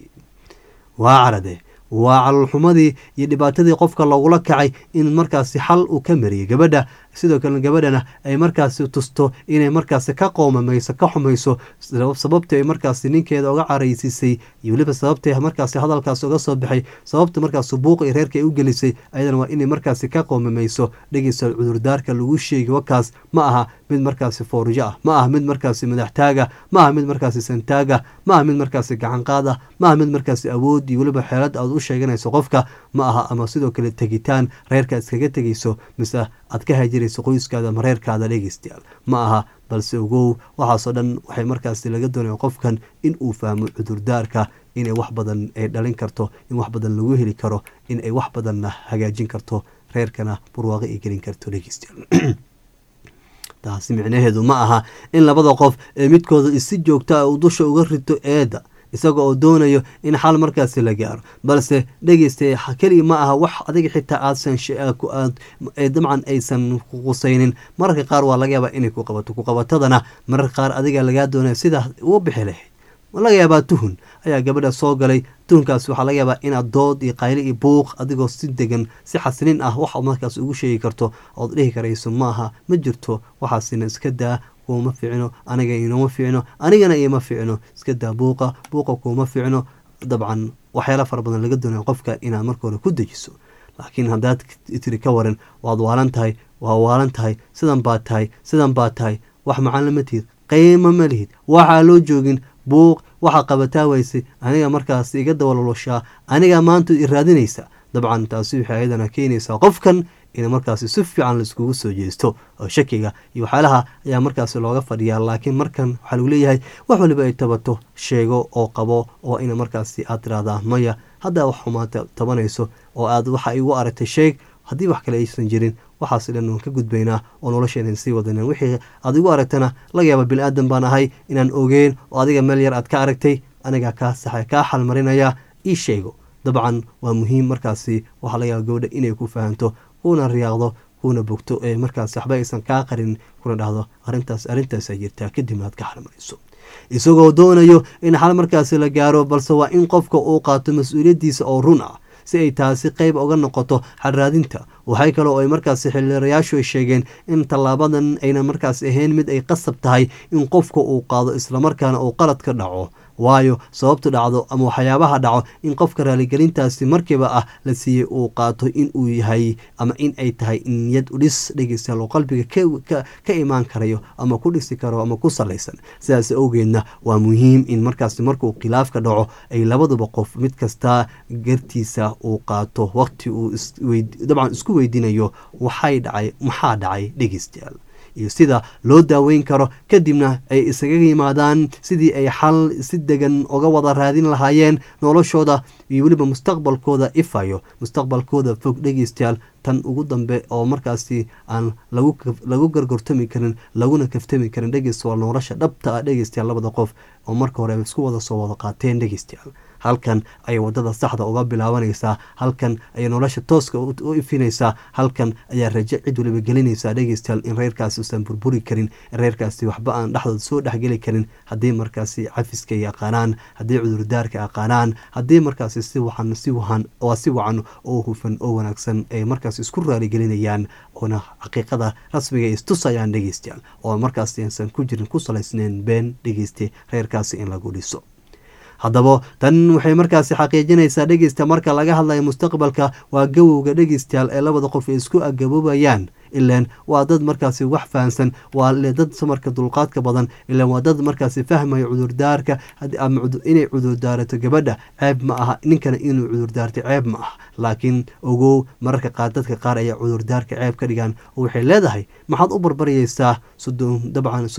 waa carade waa caloolxumadii iyo dhibaatadii qofka lagula kacay in markaasi xal uu ka mariyay gabadha sidoo kale gabadhana ay markaasi tusto inay markaasi ka qoomamayso ka xumayso sababta ay markaasi ninkeeda uga caraysiisay iyo weliba sababta markaasi hadalkaas uga soo baxay sababta markaas buuqa iyo reerka ay u gelisay ayadana waa inay markaasi ka qoomamayso dhegeysa cudurdaarka lagu sheegi wakaas ma aha mid markaasi foorjo ah ma aha mid markaasi madaxtaaga ma aha mid markaasi santaaga ma aha mid markaasi gacanqaada ma aha mid markaasi awood iyo weliba xeelad aad u sheeganayso qofka ma aha ama sidoo kale tegitaan reerka iskaga tegayso mise aad ka hajirayso qoyskaada ama reerkaada dhegeystayaal ma aha balse ogow waxaasoo dhan waxay markaasi laga doonaya qofkan in uu fahmo cudurdaarka inay wax badan ay dhalin karto in wax badan lagu heli karo in ay wax badanna hagaajin karto reerkana barwaaqo ay gelin karto dhegeystayaal taasi micnaheedu ma aha in labada qof ee midkooda isi joogta uu dusha uga rito eedda isaga oo doonayo in xal markaasi la gaaro balse dhegeysta keliya ma aha wax adiga xitaa aadsan dabcan aysan qusaynin mararka qaar waa laga yaabaa inay ku qabato kuqabatadana mararka qaar adiga lagaa doonaya sidaa uga bixi lahayd laga yaabaa tuhun ayaa gabadha soo galay tuhunkaas waxaa laga yaabaa inaad dood iyo qayli iyo buuq adigoo si degan si xasilin ah wax markaas ugu sheegi karto ood dhihi karayso maaha ma jirto waxaasina iska daa kuuma fiicno aniga inoma fiicno anigana iima fiicno iska daa buuqa buuqa kuuma fiicno dabcan waxyaala fara badan laga doonaya qofka inaad marka hore ku dejiso laakiin haddaad tiri ka waran waad waalan tahay waa waalan tahay sidan baad tahay sidan baad tahay wax macaan lama tihid qiimo ma lihid waxaa loo joogin buuq waxaa qabataa weysay aniga markaas iga dabaloloshaa aniga maanta i raadinaysa dabcan taasi waxay ayadana keenaysaa qofkan in markaasi si fiican laiskugu soo jeesto oo shakiga iyo waxyaalaha ayaa markaasi looga fadhiyaa laakiin markan waxaa lagu leeyahay wax waliba ay tabato sheego oo qabo oo ina markaasi aad tiraahdaa maya haddaa wax xumaanta tabanayso oo aad waxa igu aragtay sheeg haddii wax kale aysan jirin waxaas dhan waan ka gudbaynaa oo nolosheenan sii wadaneen wixii aad igu aragtana laga yaaba bini aadan baan ahay inaan ogeen oo adiga meel yar aad ka aragtay anigaa kaa saxa kaa xalmarinaya ii sheego dabcan waa muhiim markaasi waxaa laga yaaba gabadha inay ku fahanto kuna riyaaqdo kuna bogto ee markaas waxba aysan kaa qarin kuna dhahdo arintaas arrintaasa jirtaa kadibna aad ka xalmarayso isagoo doonayo in xal markaasi la gaaro balse waa in qofka uu qaato mas-uuliyaddiisa oo run ah si ay taasi qeyb uga noqoto xalraadinta waxay kaloo ay markaasi xildhirayaashu ay sheegeen in tallaabadan ayna markaas ahayn mid ay qasab tahay in qofka uu qaado islamarkaana uu qalad ka dhaco waayo sababtu dhacdo ama waxyaabaha dhaco in qofka raaligelintaasi markiiba ah la siiyey uu qaato in uu yahay ama in ay tahay niyad udhis dhegeystayaal oo qalbiga ka imaan karayo ama ku dhisi karo ama ku salaysan sidaas awgeedna waa muhiim in markaasi markuu khilaafka dhaco ay labaduba qof mid kasta gartiisa uu qaato waqti uu dabcan isku weydiinayo waxay dhacay maxaa dhacay dhegeystayaal iyo sida loo daaweyn karo kadibna ay isaga yimaadaan sidii ay xal si degan uga wada raadin lahaayeen noloshooda iyo weliba mustaqbalkooda ifayo mustaqbalkooda fog dhegeystayaal tan ugu dambe oo markaasi aan lagu gargortami karin laguna kaftami karin dhegeysta waa nolosha dhabta ah dhegeystayaal labada qof oo marka hore isku wada soo wada qaateen dhegeystayaal halkan ayay wadada saxda uga bilaabanaysaa halkan ayay nolosha tooska u ifinaysaa halkan ayaa rajo cid waliba gelinaysaa dhegeystayaal in reerkaasi usan burburi karin in reerkaasi waxba aan dhexdooda soo dhexgeli karin haddii markaasi cafiska ay aqaanaan haddii cudurdaarka aqaanaan haddii markaasi si wacan si wahan waa si wacan oo hufan oo wanaagsan ay markaasi isku raaligelinayaan oona xaqiiqada rasmiga istusayaan dhegeystayaal oo markaasi aysan ku jirin ku salaysnayn been dhegeyste reerkaasi in lagu dhiso haddaba tan waxay markaasi xaqiijinaysaa dhegeysta marka laga hadlayo mustaqbalka waa gawowga dhegeystayaal ee labada qof ay isku agaboobayaan ilaan waa dad markaasi wax fahamsan waa le dad samarka dulqaadka badan ilaan waa dad markaasi fahmayo cudurdaarka ama inay cudurdaarato gabadha ceeb ma aha ninkana inuu cudurdaarto ceeb ma aha laakiin ogow mararka qaar dadka qaar ayaa cudurdaarka ceeb ka dhigaan oo waxay leedahay maxaad u barbaryaysaa sodon dabcan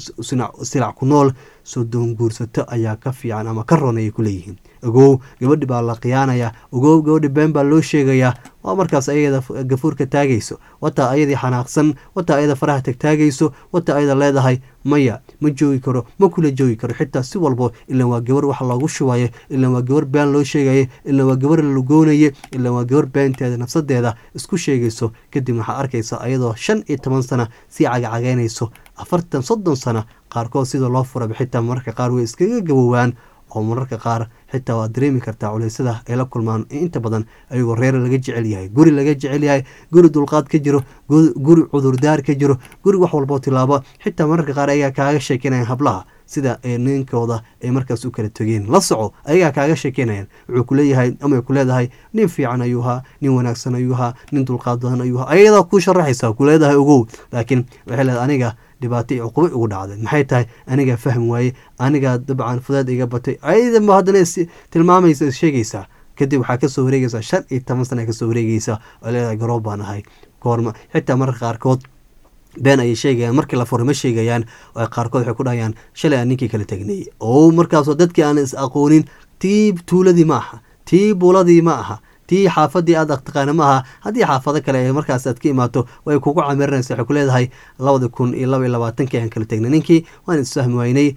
silac ku nool sodoon guursato ayaa ka fiican ama ka ron ayay kuleeyihiin ogow gabadhi baa la khiyaanaya ogow gabadhi been baa loo sheegayaa waa markaas ayada gafuurka taagayso wataa ayadii xanaaqsan wataa ayada faraha tagtaagayso wataa ayada leedahay maya ma joogi karo ma kula joogi karo xitaa si walbo ilaan waa gabar wax loogu shubayo ilaan waa gabar been loo sheegayo ilaan waa gabar la lugoonaye ilaan waa gabar beenteeda nafsadeeda isku sheegayso kadib waxaa arkaysa ayadoo shan iyo toban sana sii cagacagaynayso afartan soddon sana qaarkood sida loo furaba xitaa mararka qaar way iskaga gabowaan oo mararka qaar xitaa waad dareemi kartaa culeysyada ay la kulmaan inta badan ayagoo reer laga jecel yahay guri laga jecel yahay guri dulqaad ka jiro guri cudurdaar ka jiro guri wax walboo tilaabo xitaa mararka qaar ayagaa kaaga sheekeynayaan hablaha sida ninkooda ay markaas u kala tegeen la soco ayagaa kaaga sheekeynayaan wuxuu kuleeyahay ama ku leedahay nin fiican ayuu ahaa nin wanaagsan ayuu ahaa nin dulqaad badan ayuu ahaa ayadaa ku sharaxaysa kuleedahay ogow laakiin waxay leedahay aniga dhibaato iyo cuqubo igu dhacday maxay tahay anigaa fahmi waaye anigaa dabcan fudeed iga batay ayadanba haddana tilmaamaysa sheegaysaa kadib waxaa kasoo wareegaysaa shan iyo toban sana kasoo wareegaysa oo leedahay garoob baan ahay koorma xitaa mararka qaarkood been ayay sheegayaan markii la furo ma sheegayaan qaarkood waxay ku dhahayaan shalay aan ninkii kala tegnay oo markaasoo dadkii aan is aqoonin tii tuuladii ma aha tii buuladii ma aha tii xaafadii aad taqaana ma aha haddii xaafado kale ee markaas aad ka imaato way kugu camirinaysa waxay ku leedahay labada kun iyo laba iyo labaatankii aan kala tegnay ninkii waan isfahmi waynay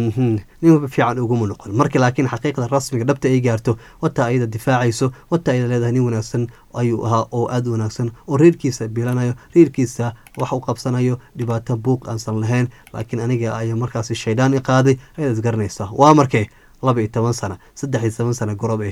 nin fiican uguma noqon marka laakiin xaqiiqda rasmiga dhabta ay gaarto wataa ayada difaacayso wataa ayada leedahay nin wanaagsan ayuu ahaa oo aada u wanaagsan oo reerkiisa biilanayo reerkiisa wax u qabsanayo dhibaato buuq aansan lahayn laakiin aniga ayaa markaasi shaydaan i qaaday ayaad isgaranaysaa waa markee laba iyo toban sana saddex iyo toban sana gorob ay tahay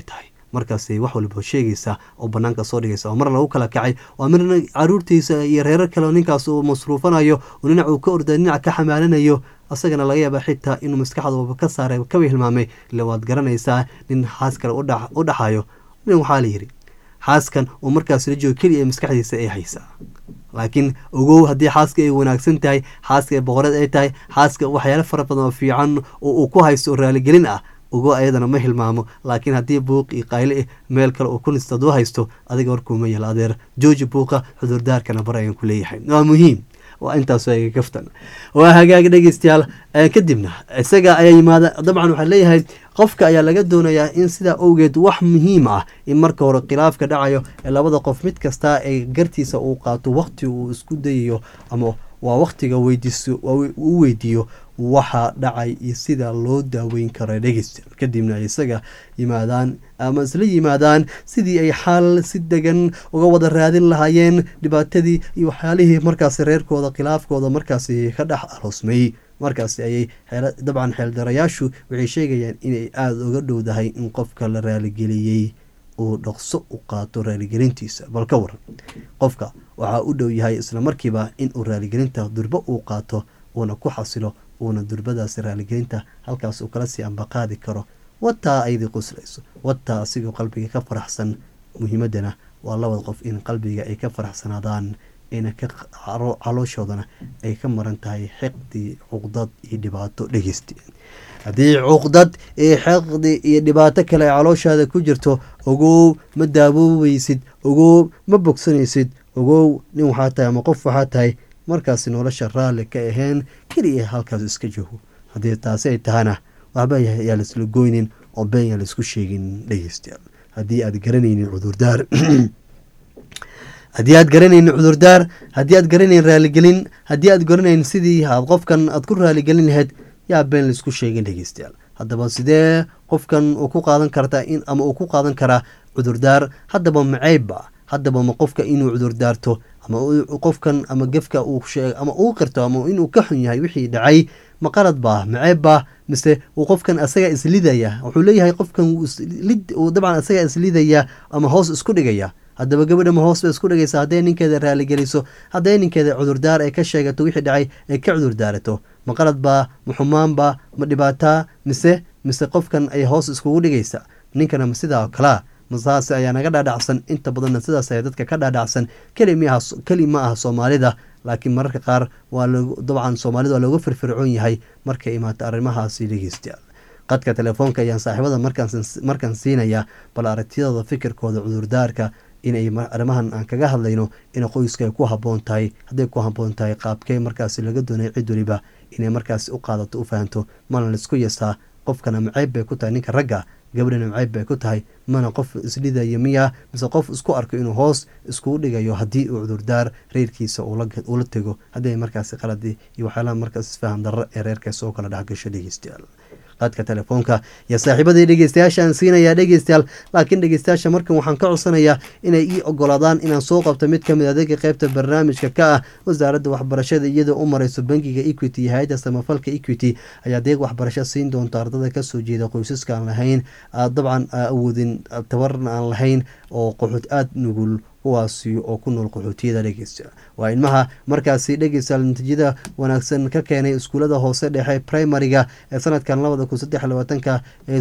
markaasay wax walba sheegaysaa oo banaanka soo dhigaysa oo mar lagu kala kacay oo marna caruurtiisa iyo reerar kale ninkaas uu masruufanayo oo dhinac uu ka orda dhinac ka xamaalanayo asagana laga yaaba xitaa inuu maskaxdooba ka saaray kaba hilmaamay ila waad garanaysaa nin xaas kale u dhaxayo nin waxaa la yidhi xaaskan uu markaas la joogo keliya maskaxdiisa ay haysaa laakiin ogow haddii xaaska ay wanaagsan tahay xaaska ay boqoreed ay tahay xaaska waxyaalo fara badan oo fiican oo uu ku haysto oo raaligelin ah ogow ayadana ma hilmaamo laakiin haddii buuq iyo qayle ah meel kale uu ku nisto hadduu haysto adiga warkuuma yeel adeer jooji buuqa cudurdaarkana bar ayaan ku leeyahay waa muhiim waa intaas aga kaftan waa hagaag dhegeystayaal kadibna isaga ayaa yimaada dabcan waxaa leeyahay qofka ayaa laga doonayaa in sidaa owgeed wax muhiim ah in marka hore khilaafka dhacayo ee labada qof mid kasta ay gartiisa uu qaato waqti uu isku dayayo ama waa waqtiga weydiiso uu weydiiyo waxa dhacay iyo sida loo daaweyn karo dhegeystayaal kadibna ay isaga yimaadaan ama isla yimaadaan sidii ay xaal si degan uga wada raadin lahaayeen dhibaatadii iyo waxyaalihii markaasi reerkooda khilaafkooda markaasi ka dhex aroosmay markaasi ayay dabcan xeeldarayaashu waxay sheegayaan inay aada uga dhowdahay in qofka la raaligeliyey uu dhaqso u qaato raaligelintiisa bal ka waran qofka waxaa u dhow yahay isla markiiba in uu raaligelinta durbo uu qaato uuna ku xasilo uuna durbadaasi raaligelinta halkaas uu kala sii ambaqaadi karo wataa aydii quslayso wataa asigoo qalbiga ka faraxsan muhiimadana waa labada qof in qalbiga ay ka faraxsanaadaan ina ka calooshoodana ay ka maran tahay xiqdi cuqdad iyo dhibaato dhegeysti haddii cuqdad iyo xiqdi iyo dhibaato kale ay calooshaada ku jirto ogow ma daawoobaysid ogow ma bogsanaysid ogow nin waxaa tahay ama qof waxaa tahay markaasi nolosha raalli ka aheen keliya halkaas iska joogo haddii taasi ay tahana waxba yaa laisla goynin oo been yaa laisku sheegin dhegeystayaal haddii aad garanaynin cudurdaar haddii aad garanaynin cudurdaar haddii aad garanayn raaligelin haddii aad garanayn sidii aad qofkan aad ku raaligelin lahayd yaa been laisku sheegin dhegeystayaal haddaba sidee qofkan uu ku qaadan kartaa in ama uu ku qaadan karaa cudurdaar haddaba maceybba haddaba ma qofka inuu cudurdaarto ama qofkan ama gefka uu sheeg ama uu qirto ama inuu ka xun yahay wixii dhacay ma qalad baa maceeb baa mise uu qofkan asaga islidaya wuxuu leeyahay qofkan dabcan asaga islidaya ama hoos isku dhigaya haddaba gabadha ma hoos bay isku dhigaysa hadday ninkeeda raaligeliso hadday ninkeeda cudurdaar ay ka sheegato wixii dhacay ay ka cudurdaarato ma qalad baa ma xumaanba ma dhibaataa mise mise qofkan ay hoos iskugu dhigaysa ninkana ma sidaa kalaa masaas ayaa naga dhaadhacsan inta badanna sidaas ayaa dadka ka dhaadhacsan keli ma aha soomaalida laakiin mararka qaar waa dabcan soomaalida waa looga firfircoon yahay markay imaato arrimahaasi dhegeystayaal qadka telefoonka ayaan saaxiibada markaan siinayaa bal aragtiyadooda fikirkooda cudurdaarka inay arrimahan aan kaga hadlayno in qoyska ay ku haboon tahay hadday ku haboon tahay qaabkee markaasi laga doonay cid waliba inay markaasi u qaadato u fahanto mana laisku yasaa qofkana maceyb bay ku tahay ninka ragga gabadhana maceyb bay ku tahay mana qof isdhidayo miya mise qof isku arko inuu hoos iskugu dhigayo haddii uu cudurdaar reerkiisa ula tego haddii markaasi qaladi iyo waxyaalaha markaas isfahan darro ee reerkaas oo kala dhexgasho dhegeystayaal qadka telefoonka iyo saaxiibadii dhegeystayaashaan siinayaa dhegeystayaal laakiin dhegeystayaasha markan waxaan ka codsanayaa inay ii ogolaadaan inaan soo qabto mid kamid adeega qeybta barnaamijka ka ah wasaaradda waxbarashada iyadoo u mareyso bangiga equity iyo hay-adda samafalka equity ayaa adeeg waxbarasho siin doonta ardada kasoo jeeda qoysaska aan lahayn dabcan awoodin tabarna aan lahayn oo qoxood aada nugul kuwaasi oo ku nool qaxootiyada dhegeysta waa ilmaha markaasi dhegeystayaal natiijada wanaagsan ka keenay iskuulada hoose dhexe primariga ee sanadkan labada kun saddex labaatanka ee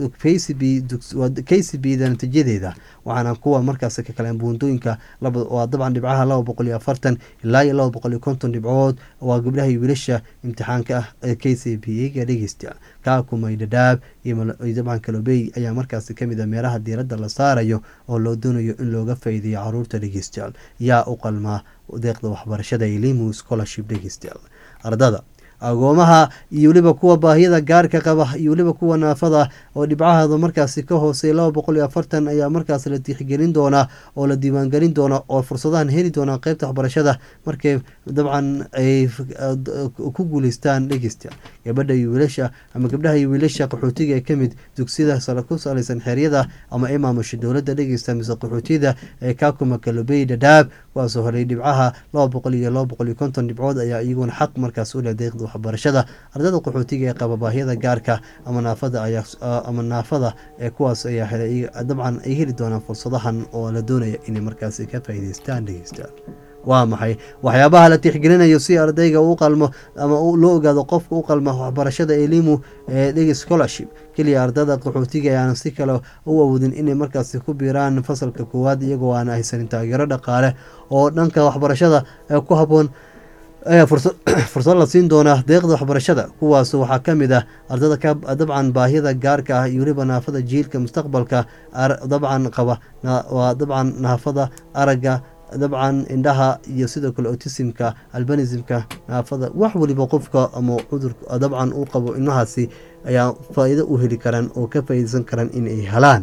k c b da natiijadeeda waxaana kuwa markaasi ka kaleen buundooyinka waa dabcan dhibcaha laba boqol iyo afartan ilaa iyo laba boqol iyo konton dhibcood waa gabdhaha iyo wiilasha imtixaanka ah ee k c b ga dhegeysta kaakumay dhadhaab iyo dabcan kalobey ayaa markaasi kamid a meelaha diiradda la saarayo oo loo doonayo in looga faa'iideeyo caruurta dhegeystayaal yaa u qalmaa deeqda waxbarashada elimu scholarship dhegeystayaal ardada agoomaha iyo weliba kuwa baahiyada gaarka qaba iyo weliba kuwa naafada oo dhibcahooda markaasi ka hoosey laba boqol iyo afartan ayaa markaas la tixgelin doonaa oo la diiwaangelin doona oo fursadahan heli doonaa qeybta waxbarashada markay dabcan ay ku guuleystaan dhegeysta gabadha iyo wiilasha ama gabdhaha iyo wiilasha qaxootiga ee kamid dugsiyada sare ku salaysan xeeryada ama ay maamusha dowladda dhegeysta mise qaxootiyada ee kakuma kalobey dhadhaab kuwaasoo horay dhibcaha laba boqol iyo laba boqol iyo konton dhibcood ayaa iyaguna xaq markaas u leh deeqda waxbarashada ardada qaxootiga ee qaba baahiyada gaarka ama naafada ama naafada ee kuwaas ayaa helay dabcan ay heli doonaan fursadahan oo la doonaya inay markaasi ka faa'iideystaan dhegeystaan waa maxay waxyaabaha la tixgelinayo si ardayga u qalmo ama loo ogaado qofka u qalma waxbarashada elimu ee dhegi scholarship keliya ardada qaxootiga ayaan si kale u awoodin inay markaasi ku biiraan fasalka koowaad iyagoo aan haysanin taageero dhaqaale oo dhanka waxbarashada ee ku habboon ayaa fursad la siin doonaa deeqda waxbarashada kuwaas waxaa ka mid ah ardada dabcan baahiyada gaarka ah iyo weliba naafada jiilka mustaqbalka dabcan qaba waa dabcan naafada aragga dabcan indhaha iyo sidoo kale otisimka albanismka naafada wax waliba qofka ama cudur dabcan uu qabo ilmahaasi ayaa faa-iido u heli karaan oo ka faa'iideysan karaan in ay helaan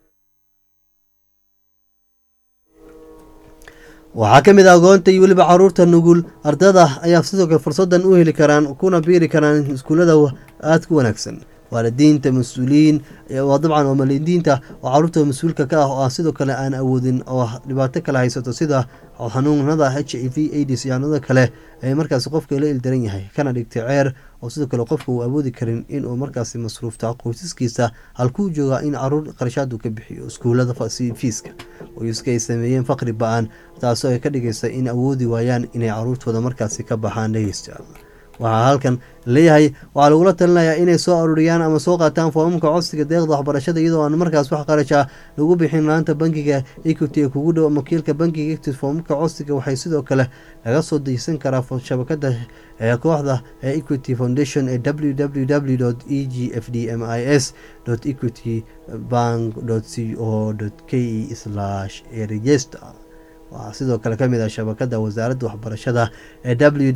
waxaa ka mid ah agoonta iyo weliba caruurta nugul ardada ayaa sidoo kale fursadan u heli karaan kuna biiri karaan iskuullada aada ku wanaagsan waalidiinta mas-uuliyiin dabcan oo malidiinta oo caruurta mas-uulka ka ah oo aan sidoo kale aan awoodin oo dhibaato kale haysato sida xanuunada h i v aids iyo xanuunada kale ee markaasi qofka la ildaran yahay kana dhigtay ceer oo sidoo kale qofka uu awoodi karin inuu markaasi masruufta qoysaskiisa halkuu joogaa in caruur qarashaadu ka bixiyo iskuulada fiiska qoyska ay sameeyeen faqri ba-an taasoo ay ka dhigaysa in awoodi waayaan inay caruurtooda markaasi ka baxaan dhegeysta waxaa halkan leeyahay waxaa lagula talinayaa inay soo aruuriyaan ama soo qaataan foomamka codsiga deeqda waxbarashada iyadoo aan markaas wax qarasha lagu bixin laanta bankiga equity ee kugu dhow wakiilka bankiga equity foomamka codsiga waxay sidoo kale laga soo dejisan karaa shabakada ee kooxda ee equity foundation ee www e g f d m i s equity bank c o k e register waxaa sidoo kale ka mid ah shabakada wasaaradda waxbarashada ee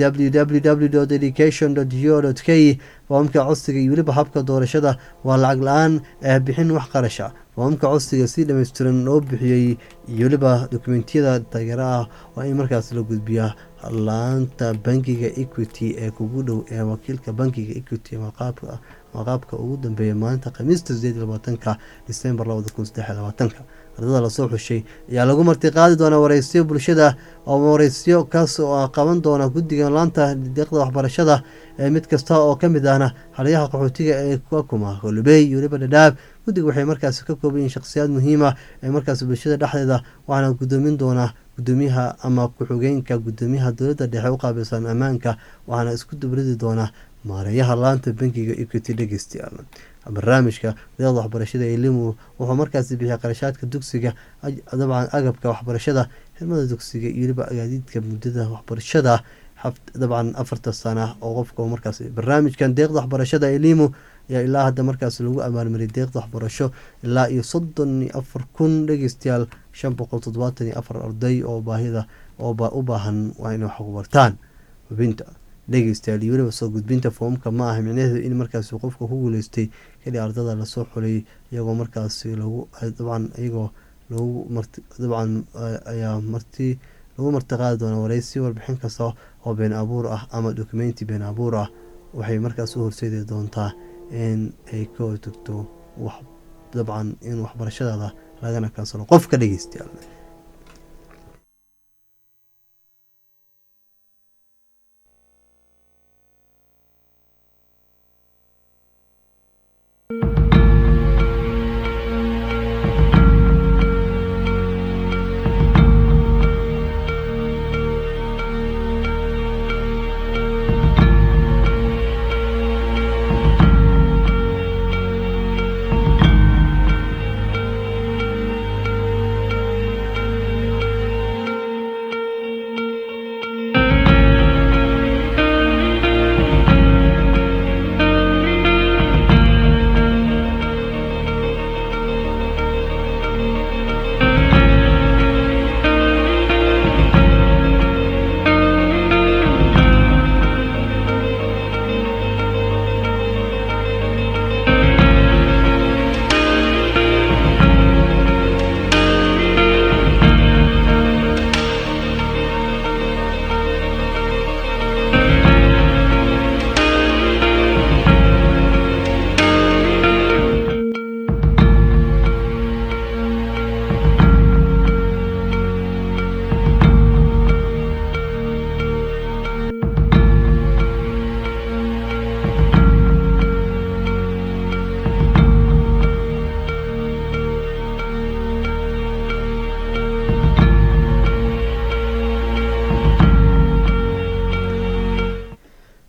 www education go k foomamka codsiga iyo weliba habka doorashada waa lacag la-aan ee bixin wax qarasha foomamka codsiga si dhammaystiran loo bixiyey iyo weliba dokumentiyada taageera ah waa in markaas la gudbiyaa laanta bankiga equity ee kugu dhow ee wakiilka bankiga equity maqaabka ugu dambeeya maalinta khamiista sideed labaatanka disembar labada kun saddex labaatanka ardada lasoo xushay ayaa lagu martiqaadi doonaa wareysiyo bulshada oo wareysiyo kaas oo qaban doona guddiga laanta deeqda waxbarashada ee mid kasta oo ka mid ahna xaliyaha qaxootiga ee kakuma holubey iyo weliba dhadhaab guddiga waxay markaasi ka kooban yihiin shakhsiyaad muhiima ee markaas bulshada dhexdeeda waxaana gudoomin doonaa gudoomiyaha ama ku-xigeenka gudoomiyaha dowladda dhexe u qaabilsan ammaanka waxaana isku dubridi doonaa maareeyaha laanta bankiga equity dhegeystayaal barnaamijka deeqda waxbarashada elimu wuxuu markaasi bixiya qarashaadka dugsiga dabcan agabka waxbarashada xirmada dugsiga iyo weliba agaadiidka muddada waxbarashada dabcan afarta sana oo qofka markaas barnaamijkan deeqda waxbarashada elimu ayaa ilaa hadda markaas lagu abaalmariyay deeqda waxbarasho ilaa iyo soddon iyo afar kun dhegeystayaal shan boqol toddobaatan iyo afar arday oo baahida oo u baahan waa inay wax ku bartaan hubinta dhegeystayaal iyo weliba soo gudbinta foomka ma aha micnaheedu in markaasi qofka ku guuleystay keli ardada lasoo xulay iyagoo markaasi lagu dabcan iyagoo lagu marti dabcan ayaa marti lagu martiqaadi doona wareysi warbixin kasta oo been abuur ah ama dokumenti been abuur ah waxay markaas u horseedi doontaa in ay ka hortagto wax dabcan in waxbarashadaada lagana kansalo qofka dhegeystayaal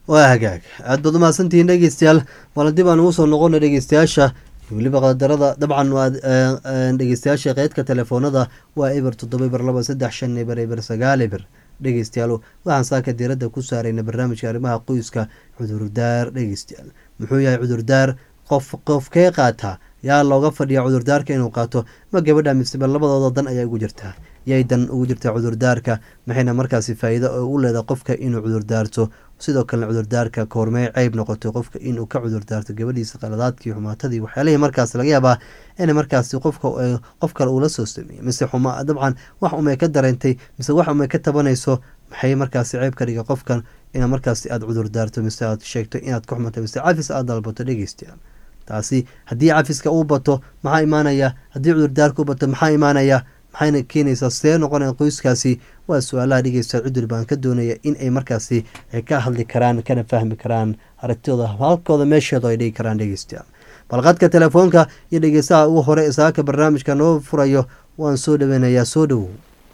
waa hagaag aad baad umahadsantihiin dhegeystayaal wala dib aan ugu soo noqona dhegeystayaasha weliba qadarada dabcan waa dhegeystayaasha qeydka telefoonada waa eber toddoba eber laba saddex shan eber eber sagaal eber dhegeystayaal waxaan saaka diiradda ku saarayna barnaamijka arrimaha qoyska cudurdaar dhegeystayaal muxuu yahay cudurdaar qof qofkee qaataa yaa looga fadhiya cudurdaarka inuu qaato ma gabadha miseba labadooda dan ayaa ugu jirtaa yay dan ugu jirtaa cudurdaarka maxayna markaasi faa-iido u leedahay qofka inuu cudurdaarto sidoo kalena cudurdaarka koormee ceyb noqotay qofka inuu ka cudurdaarto gabadhiisa qaladaadkii xumaatadii waxyaalihii markaas laga yaabaa in markaasi qofka qof kale uula soo sameeyey mise xuma dabcan wax umay ka dareentay mise wax umay ka tabanayso maxay markaasi ceyb ka dhiga qofkan ina markaasi aada cudurdaarto mise aad sheegto inaad ka xumato mise cafis aad dalbato dhegeystayaal taasi haddii cafiska uu bato maxaa imaanaya haddii cudurdaarka u bato maxaa imaanaya maxayna keenaysaa see noqonaya qoyskaasi waa su-aalaha dhegeysta cudul baan ka doonaya in ay markaasi ka hadli karaan kana fahmi karaan aragtidooda halkooda meesheedu ay dhigi karaan dhegeystayaal balqadka telefoonka iyo dhegeystaha ugu hore saaka barnaamijka noo furayo waan soo dhaweynayaa soo dhowow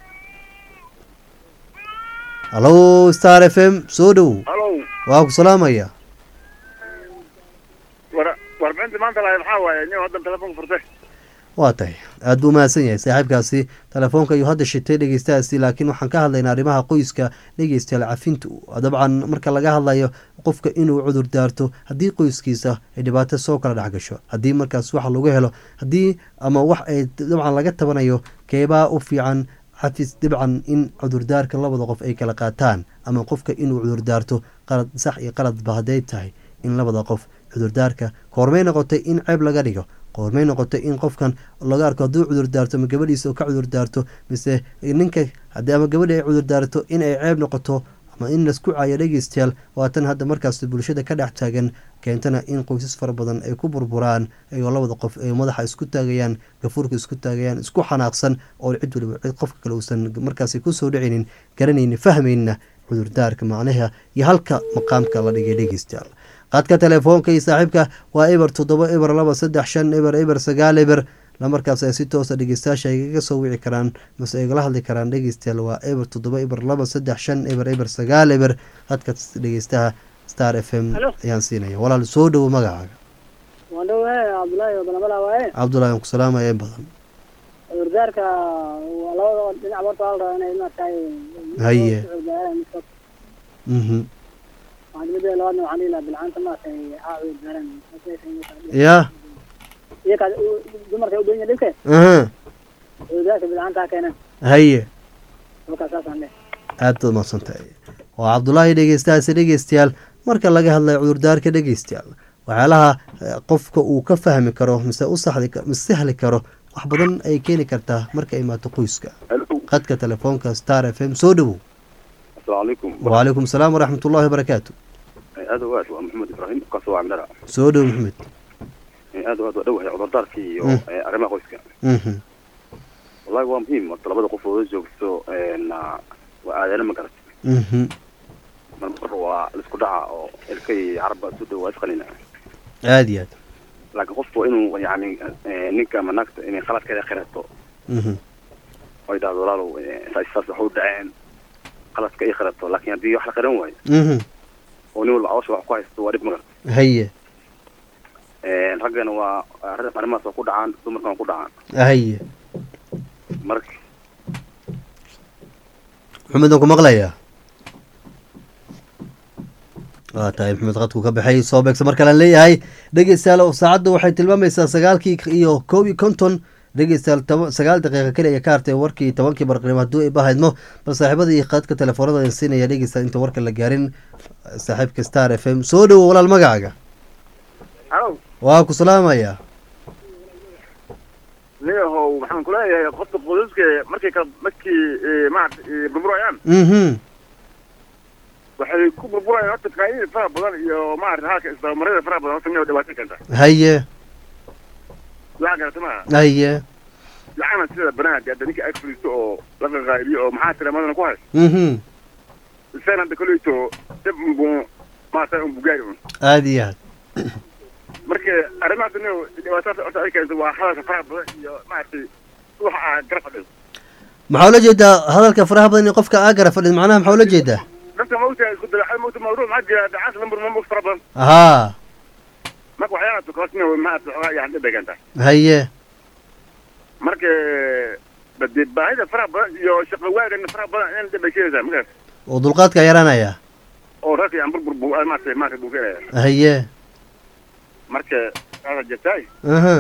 hallo star f m soo dhowow waa ku salaamaya warbixinta maanta lahay maxaa waaye nin haddan telefoonka furtay waa tahay aada buu mahadsan yahay saaxiibkaasi telefoonka ayuu hadda shitay dhegeystahaasi laakiin waxaan ka hadlaynaa arrimaha qoyska dhegeystayaal cafinta dabcan marka laga hadlayo qofka inuu cudur daarto haddii qoyskiisa ay dhibaato soo kala dhex gasho haddii markaas wax lagu helo haddii ama wax ay dabcan laga tabanayo keebaa u fiican xafis dabcan in cudurdaarka labada qof ay kala qaataan ama qofka inuu cudurdaarto qalad sax iyo qaladba hadday tahay in labada qof cudurdaarka koormay noqotay in ceeb laga dhigo qoormay noqotay in qofkan laga arko hadduu cudurdaarto ama gabadhiisa ka cudurdaarto mise ninka ama gabadhi ay cudurdaarto in ay ceeb noqoto ama in laisku caayo dhegeystayaal waatan hadda markaas bulshada ka dhex taagan keentana in qoysas fara badan ay ku burburaan ayagoo labada qof ay madaxa isku taagayaan gafuurka isku taagayaan isku xanaaqsan oo cid waliba cid qofka kale uusan markaasi kusoo dhicinin garanayni fahmayna cudurdaarka macnaha iyo halka maqaamka la dhigay dhegeystayaal qaadka telefoonka iyo saaxiibka waa eber toddoba eber laba saddex shan eber eber sagaal eber lamarkaas ay si toosa dhegeystayaasha aygaga soo wici karaan mase aygala hadli karaan dhegeystayaal waa eber toddoba eber laba saddex shan eber eber sagaal eber hadka dhegeystaha star f m ayaan siinaya walaal soo dhowo magacaaga cabdulahi aan ku salaamaya in badan cudurdaarka labada dhinac horta waa la rabaa inay maaragtay haye mhm midda labaadna waxaan dhihi lahaa bilcaanta maaragtay haa cudurdaaran ya iyaka dumarka u donya dhibke aha cudurdaarka bilcaanta ha keenan haye halkaas saasaan dheh aad baad mahadsantahay waa cabdulaahi dhegeystahaasi dhegeystayaal marka laga hadlayo cudurdaarka dhegeystayaal waxyaalaha qofka uu ka fahmi karo mise u saxdi mise sahli karo wax badan ay keeni kartaa marka ay imaato qoyska qadka telefoonka star f m soo dhowow asalaamu calaykum wacalaykum salaam waraxmat ullahi wabarakaatu aad o aad waa maxamed ibraahim kaasoo waa mindhara soo dhow maxamed aad o aad waa dhowahay cudurdaarkii iyo arrimaha qoyska mhm wallahi waa muhiim horta labada qof oo wada joogto waa aadaana ma garat mhm marmar waa laisku dhaca oo ilka iyo carabba isu dhow waa isqanina aada iyo aad laakiin qofku waa inuu yani ninka ama naagta inay khaladkeeda khirato mhm oo ay dhahdo walaalow saas saas waxa u dhaceen qaladka ay khirato laakiin haddii wax la qiran waayo mhm oo nin walba cawsha wax ku haysto waa dhib ma garat haye raggana waa arrin- arrimahaas waa ku dhacaan dumarkana waa ku dhacaan haye marka maxamed aan ku maqlayaa waa tahay maxamed qadku ka baxay soo beegsa mar kalean leeyahay dhegeystayaal oo saacadda waxay tilmaamaysaa sagaalkii iyo koob iyo konton dhegeystayaal toba sagaal daqiiqa keli ayaa ka hartay warkii tobankii barqnimo hadduu ay bahaydmo bal saaxiibada iyo qadka telefoonada aan siinaya dhegeystayaal inta warka la gaarin saaxiibka star f m soo dhowo walaal magacaaga alo waa ku salaamaya niyahow waxaan kuleeyahay qofka qoysaska markay ka markii maarata burburayaan mhm waxay ku burburayaan horta faa'iida fara badan iyo maarata halka isdabamarada fara badan horta miyaa dhibaato keenta haye waxaa garata maaha haye lacana sida banaadka hadda ninka ag fadhiisto oo la qaqaaliyo oo maxaa tira madana ku haysto mhm isagana hadda koleyto dib unbu maarata unbu gaari un aada iyo aad marka arrimahaas niyo dhibaatada horta ay keento waa hadalka faraha badan iyo maaragtay waxa aa gara fadhido maxaa ula jeedaa hadalka faraha badan in qofka aagara fadhid macnaha maxaa ula jeedaa dad horta ma ogtahay isku dalaxad ma ogta mawduuc maxaa jira dacaas lambar ma mog fara badan haa marka waxyaala tukoosna maarata xogaa yani dhadhegan tahay haye marka bade baahida faraha badan iyo shaqo waagana faraha badan in dhadhasheedaysaa markaas oo dulqaadka yaraanaya oo rarka aan burbur bu maarata maarata buufinaya haye marka saasa jirtaay aha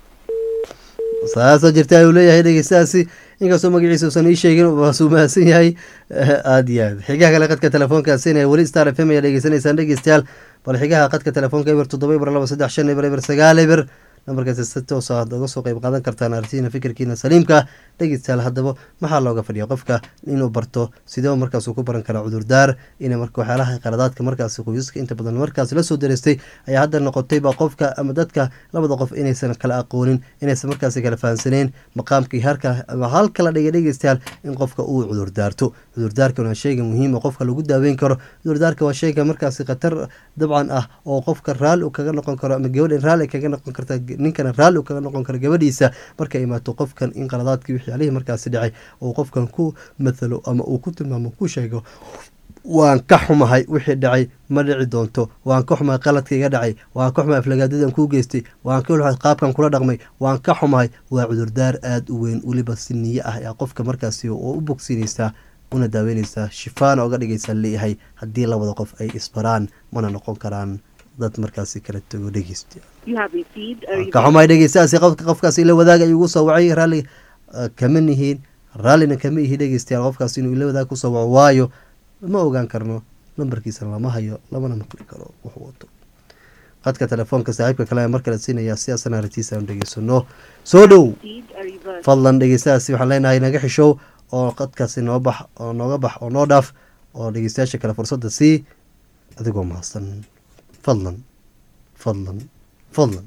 saasa jirta ayuu leeyahay dhegeystahaasi inkastoo magaciisa uusan ii sheegin waasuu mahadsan yahay aada iyo aad xigaha kale qadka telefoonkaasina weli star f m ayaa dhegeysanaysaan dhegeystayaal bal xigaha qadka telefoonka eber toddoba eber laba saddex shan eber eber sagaal eber nambarkaasi si toos aad uga soo qeyb qaadan kartaan artiina fikirkiina saliimka dhegeystayaal haddaba maxaa looga fadhiya qofka inuu barto sidee markaas uu ku baran karaa cudurdaar ina marka waxyaalaha qaladaadka markaasi qoysaska inta badan markaas lasoo dareystay ayaa hadda noqotayba qofka ama dadka labada qof inaysan kala aqoonin inaysan markaasi kala fahansaneen maqaamkii harka ama halka la dhigay dhegeystayaal in qofka uu cudurdaarto cudurdaarkan waa sheyga muhiima qofka lagu daaweyn karo cudurdaarka waa sheyga markaasi khatar dabcan ah oo qofka raalli kaga noqon karo ama gabadhan raalli kaga noqon karta ninkana raalli kaga noqon karo gabadhiisa markay imaato qofkan in qaladaadkii waxyaalihii markaasi dhacay uu qofkan ku mathalo ama uu ku tilmaamo ku sheego waan ka xumahay wixii dhacay ma dhici doonto waan ka xumahay qaladka iga dhacay waan ka xumahay aflagaadadan kuu geystay waan ka xumahay qaabkan kula dhaqmay waan ka xumahay waa cudurdaar aada u weyn weliba si niyo ah ayaa qofka markaasi oo u bogsiinaysaa una daaweynaysaa shifaana oga dhigaysaa leeyahay haddii labada qof ay isbaraan mana noqon karaan dad markaasi kala tago dhegeysta ka xumahay dhegeystahaasi qofka qofkaasi ila wadaaga ayuu ugu soo wacay raalli kama nihiin raallina kama ihi dhegeystayaal qofkaas inuu ila wadaag kusoo waco waayo ma ogaan karno lambarkiisana lama hayo lamana maqli karo wuxuu wato qadka telefoonka saaxiibka kale mar kale siinaya sidaasana aragtiisa aanu dhegeysano soo dhow fadlan dhegeystahaasi waxaan leenahay naga xishow oo qadkaasi noo bax oo nooga bax oo noo dhaaf oo dhegeystayaasha kale fursadda sii adigoo mahadsan fadlan fadlan fadlan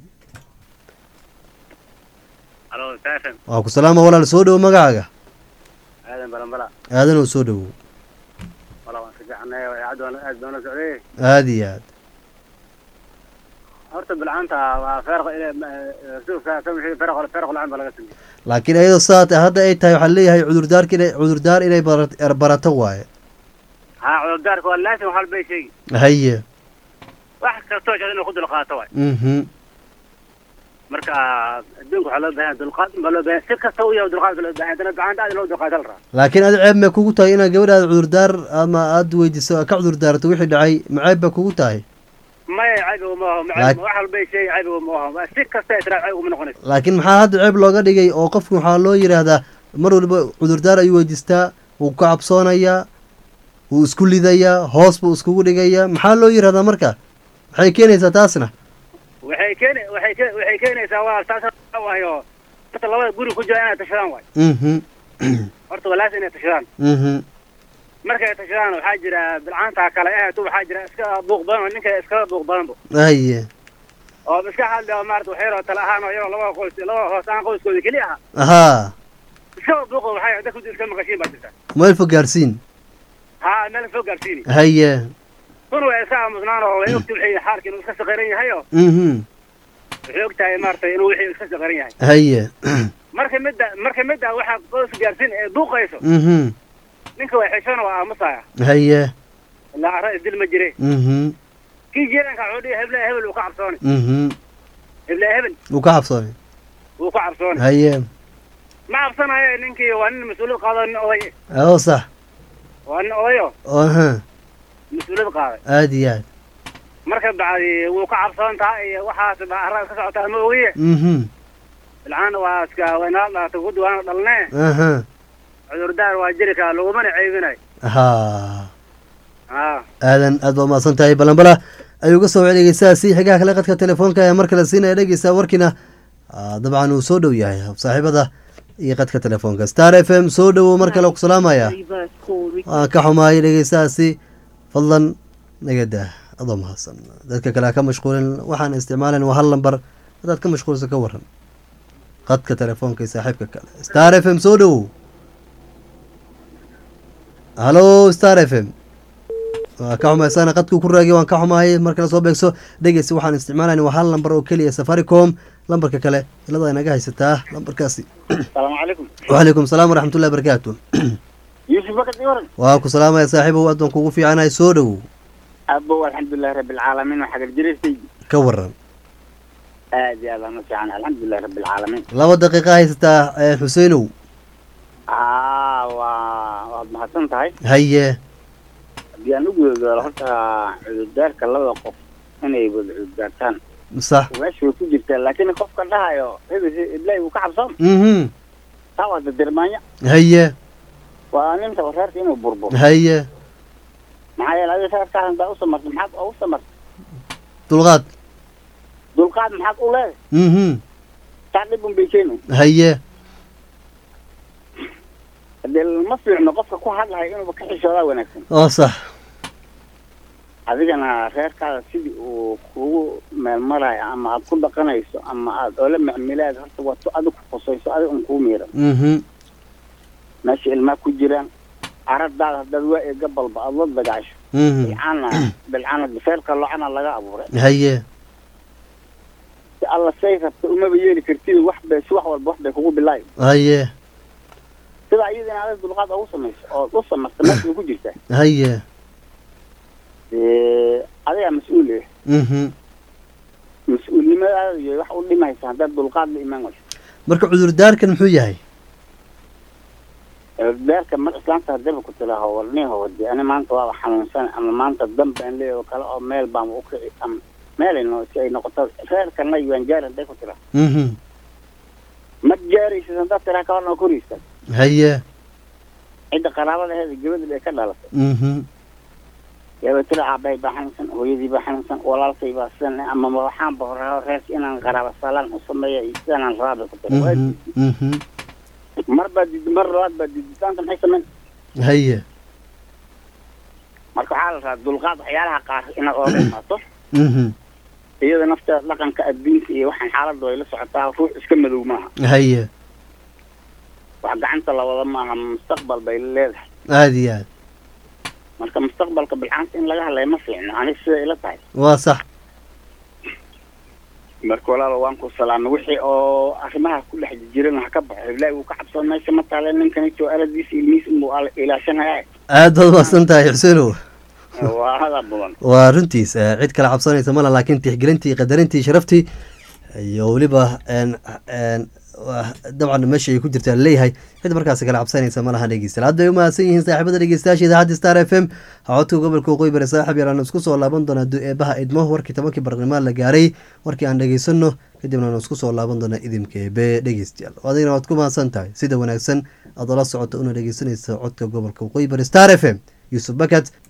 waa ku salaama walaal soo dhowo magacaaga aadan balanbala aadan oo soo dhowow wala waan si fiicannay idaacadda waan aad baan la socday aada iyo aad horta bilcaanta waa feerq suufka ka wixii feerq feerq lacan baa laga sameeyey laakiin iyadoo saat hadda ay tahay waxaa leeyahay cudurdaarka inay cudurdaar inay bara- barato waaye haa cudurdaarka waa laasim wax walbay sheegi haye wax kastoo jecel inuu ku dulqaato waay mhm marka adduunka waxaa loo baahan yahay dulqaad baa loo baahan si kasta u yahay dulqaad baa loo baahan haddana bilcaanta aad loo dulqaata la rabaa laakiin adi ceeb may kugu tahay inaad gabadhaada cudurdaar ama aada weydiiso ka cudurdaarto wixii dhacay ma ceeb ba kugu tahay maya caybiga ma aho Laak- wax walbay sheegi caybiga ma aho si kasta israa cayb uma noqonayso laakiin maxaa hadda ceeb looga dhigay oo qofku waxaa loo yidhaahdaa mar waliba cudurdaar ayuu weydiistaa wuu ka cabsoonayaa wuu isku lidayaa hoos buu iskugu dhigayaa maxaa loo yidhahdaa marka maxay keenaysaa taasna waxay keeni waxay ke waxay keenaysaa waa taas waayo horta labada guri ku jira inay tashadaan waay mhm horta waa laasim inay tashadaan mhm markay tashadaan waxaa jira bilcaanta kale eh tu waxaa jira iska buuq badan oo ninka iskaga buuq badan bo haye oo iska hadli oo maarata wax yaroo tala ahaan oo yaroo labada qoys labada hoos aan qoyskooda keli aha haa iska buuqo waxay dadku iska maqashiin baa jirta meel fog gaarsiin haa meel soo gaarsiini haye kun way iska aamusnaan oo way ogti wixii xaalka inuu iska saqaran yahay oo mhm waxay og tahay maarata inuu wixii iska saqaran yahay haye marka midda marka midda waxaa qoyska gaarsiin ee buuqayso mhm ninka way xishona waa aamusaya haye ilaa arra isdil ma jire mhm kii jiranka wuxuu dhihi heble hebel wuu ka cabsooni mhm heble hebel wuu ka cabsoonay wuu ka cabsooni haye ma cabsanayo ninkii waa nin mas-uuliyad qaado nin oday oo sax waa nin odayo aha mas-uuliyad qaaday aada iyo aad marka bacdi wuu ka cabsoon tahay iyo waxaas ba arra iska socotaa ma ogiye mhm bilcaan waa iska waynala dhalatay guddi waana dhalnee aha cudurdaar waa jiri karaa lagumana ceybinayo haa haa aadan aad baa umahadsan tahay balanbala ayuu ga soo wacay dhegeystahaasi xigaha kale qadka telefoonka ayaa mar kale siinaya dhegeysta warkiina ah, dabcan uu soo dhow yahay saaxiibada iyo qadka telefoonka star f m soo dhowow mar kale ku salaamaya waan ka xumaayay dhegeystahaasi fadlan naga daa adoo mahadsan dadka kale ha ka mashquulin waxaan isticmaalayn waa hal lambar haddaad ka mashquulsan ka waran qadka telefoonka iyo saaxiibka kale star f m soo dhowow halo star f m waa ka xumaysana qadkuu ku raagay waan ka xumaayay mar kale soo beegso dhegeysta waxaan isticmaalayn waa hal lambar oo keliya safaricom lambarka kale ilada naga haysataa lambarkaasi asalaamu calaykum wacalaykum salaam waraxmatullahi barakaatu yuusuf bakad ii waran waa ku salaamaya saaxiibow aad baan kugu fiicanahay soo dhowow abow alxamdulilahi rabbi alcaalamiin waa xagar jireertaydi ka waran aad iyo aad aan u fiican alxamdulilahi rabbi alcaalamiin laba daqiiqa haysataa eh, xuseenow haa waa waad mahadsan tahay haye haddii aan u gudagalo horta cudurdaarka labada qof inay wada cudurdaartaan sax meesha way ku jirtaa laakiin qofka dhahayo hebel iblaahi uu ka cabsoon mhm taa waa dadirmaanya haye waa ninta reerka inuu burburo haye maxaa yeele adiga reerkaadan baa u samartay maxaad ugu samartay dulqaad dulqaad maxaad u leedahay mhm taa dhib un bay keeni haye hadee ma fiicno qofka ku hadlahay inuuba ka xishoodaa wanaagsan oo sax adigana reerkaada sidii uu kugu meelmarayo ama aad ku dhaqanayso ama aad oola macmilaad horta waa tu adig ku qusayso adig un kuu miiran mhm meesha ilmaa ku jiraan aradaada haddaad waa eega balba aad la dagaasho mhm bilcaana bilcaana feerka locana laga abuuray haye si alla say rabta umaba yeeli kartid wax bay si wax walba wax bay kugu bilaayo haye sidaa iyadina adig dulqaad ugu samayso ood u samarta meesha way ku jirtaa haye dee adigaa mas-uul eh mhm mas-uulnimadaada iyo wax u dhimaysa haddaad dulqaad la imaan wayso marka cudurdaarkan muxuu yahay beerka mar islaanta hadaba ku tilaaho warniho wadi ani maanta waaba xanuunsan ama maanta dan baan leeyahay oo kale oo meel baan u kici ama meelayno si ay noqoto reerkana waan gaari hadday ku tiraa mhm ma gaaraysid haddaad tiraa ka horna koraysa haye cidda qaraabadaheeda gabadha bay ka dhalatay mhm yaaba tira aabbahay baa xanuunsan hooyadii baa xanuunsan walaalkay baa sidan ama ma waxaan ba horaa reerka inaan qaraaba salaan u sameeya iyo sidanaan rabaa bay ku tira Waa mhm diiday. mhm mar baa diiday mar labaad baa diiditaanta maxay sameyn haye marka waxaa la rabaa dulqaad waxyaalaha qaar inaad ooga imaato mhm iyada nafteeda dhaqanka adduunka iyo waxaan xaaladda way la socotaa ruux iska madow maaha haye wax gacanta la wada maaha mustaqbal bay leedahay aad iyo aad marka mustaqbalka bilcaanta in laga hadlaya ma fiicno aniga siday ila tahay waa sax marka walaalo waan ku salaamay wixii oo arrimaha ku dhex jiran ha ka baxo ilaahi wuu ka cabsoon meesha ma taale ninkanito aladiisa ilmihiisa inbuu al- ilaashanaya aad baad umahadsan tahay xuseenow waa hada badan waa runtiis eh, cid kale cabsanaysa mala laakiin tixgelintii qadarintii sharaftii iyo weliba een een waa- dabcan meesha ay ku jirtaa leeyahay cid markaasi kale cabsanaysa malaha dhegeystayaal hadda ay umahadsan yihiin saaxiibada dhegeystayaasha idaacadda star f m codka gobolka waqooyi bari saaxib yalaan isku soo laaban doonaa du-eebaha idmo warkii tobankii barnaamij la gaaray warkii aan dhegeysano kadibna aan isku soo laaban doonaa idinka eebe dhegeystayaal adigna waad ku mahadsan tahay sida wanaagsan aad ola socoto una dhegeysanaysa codka gobolka waqooyi bari star f m yuusuf bakat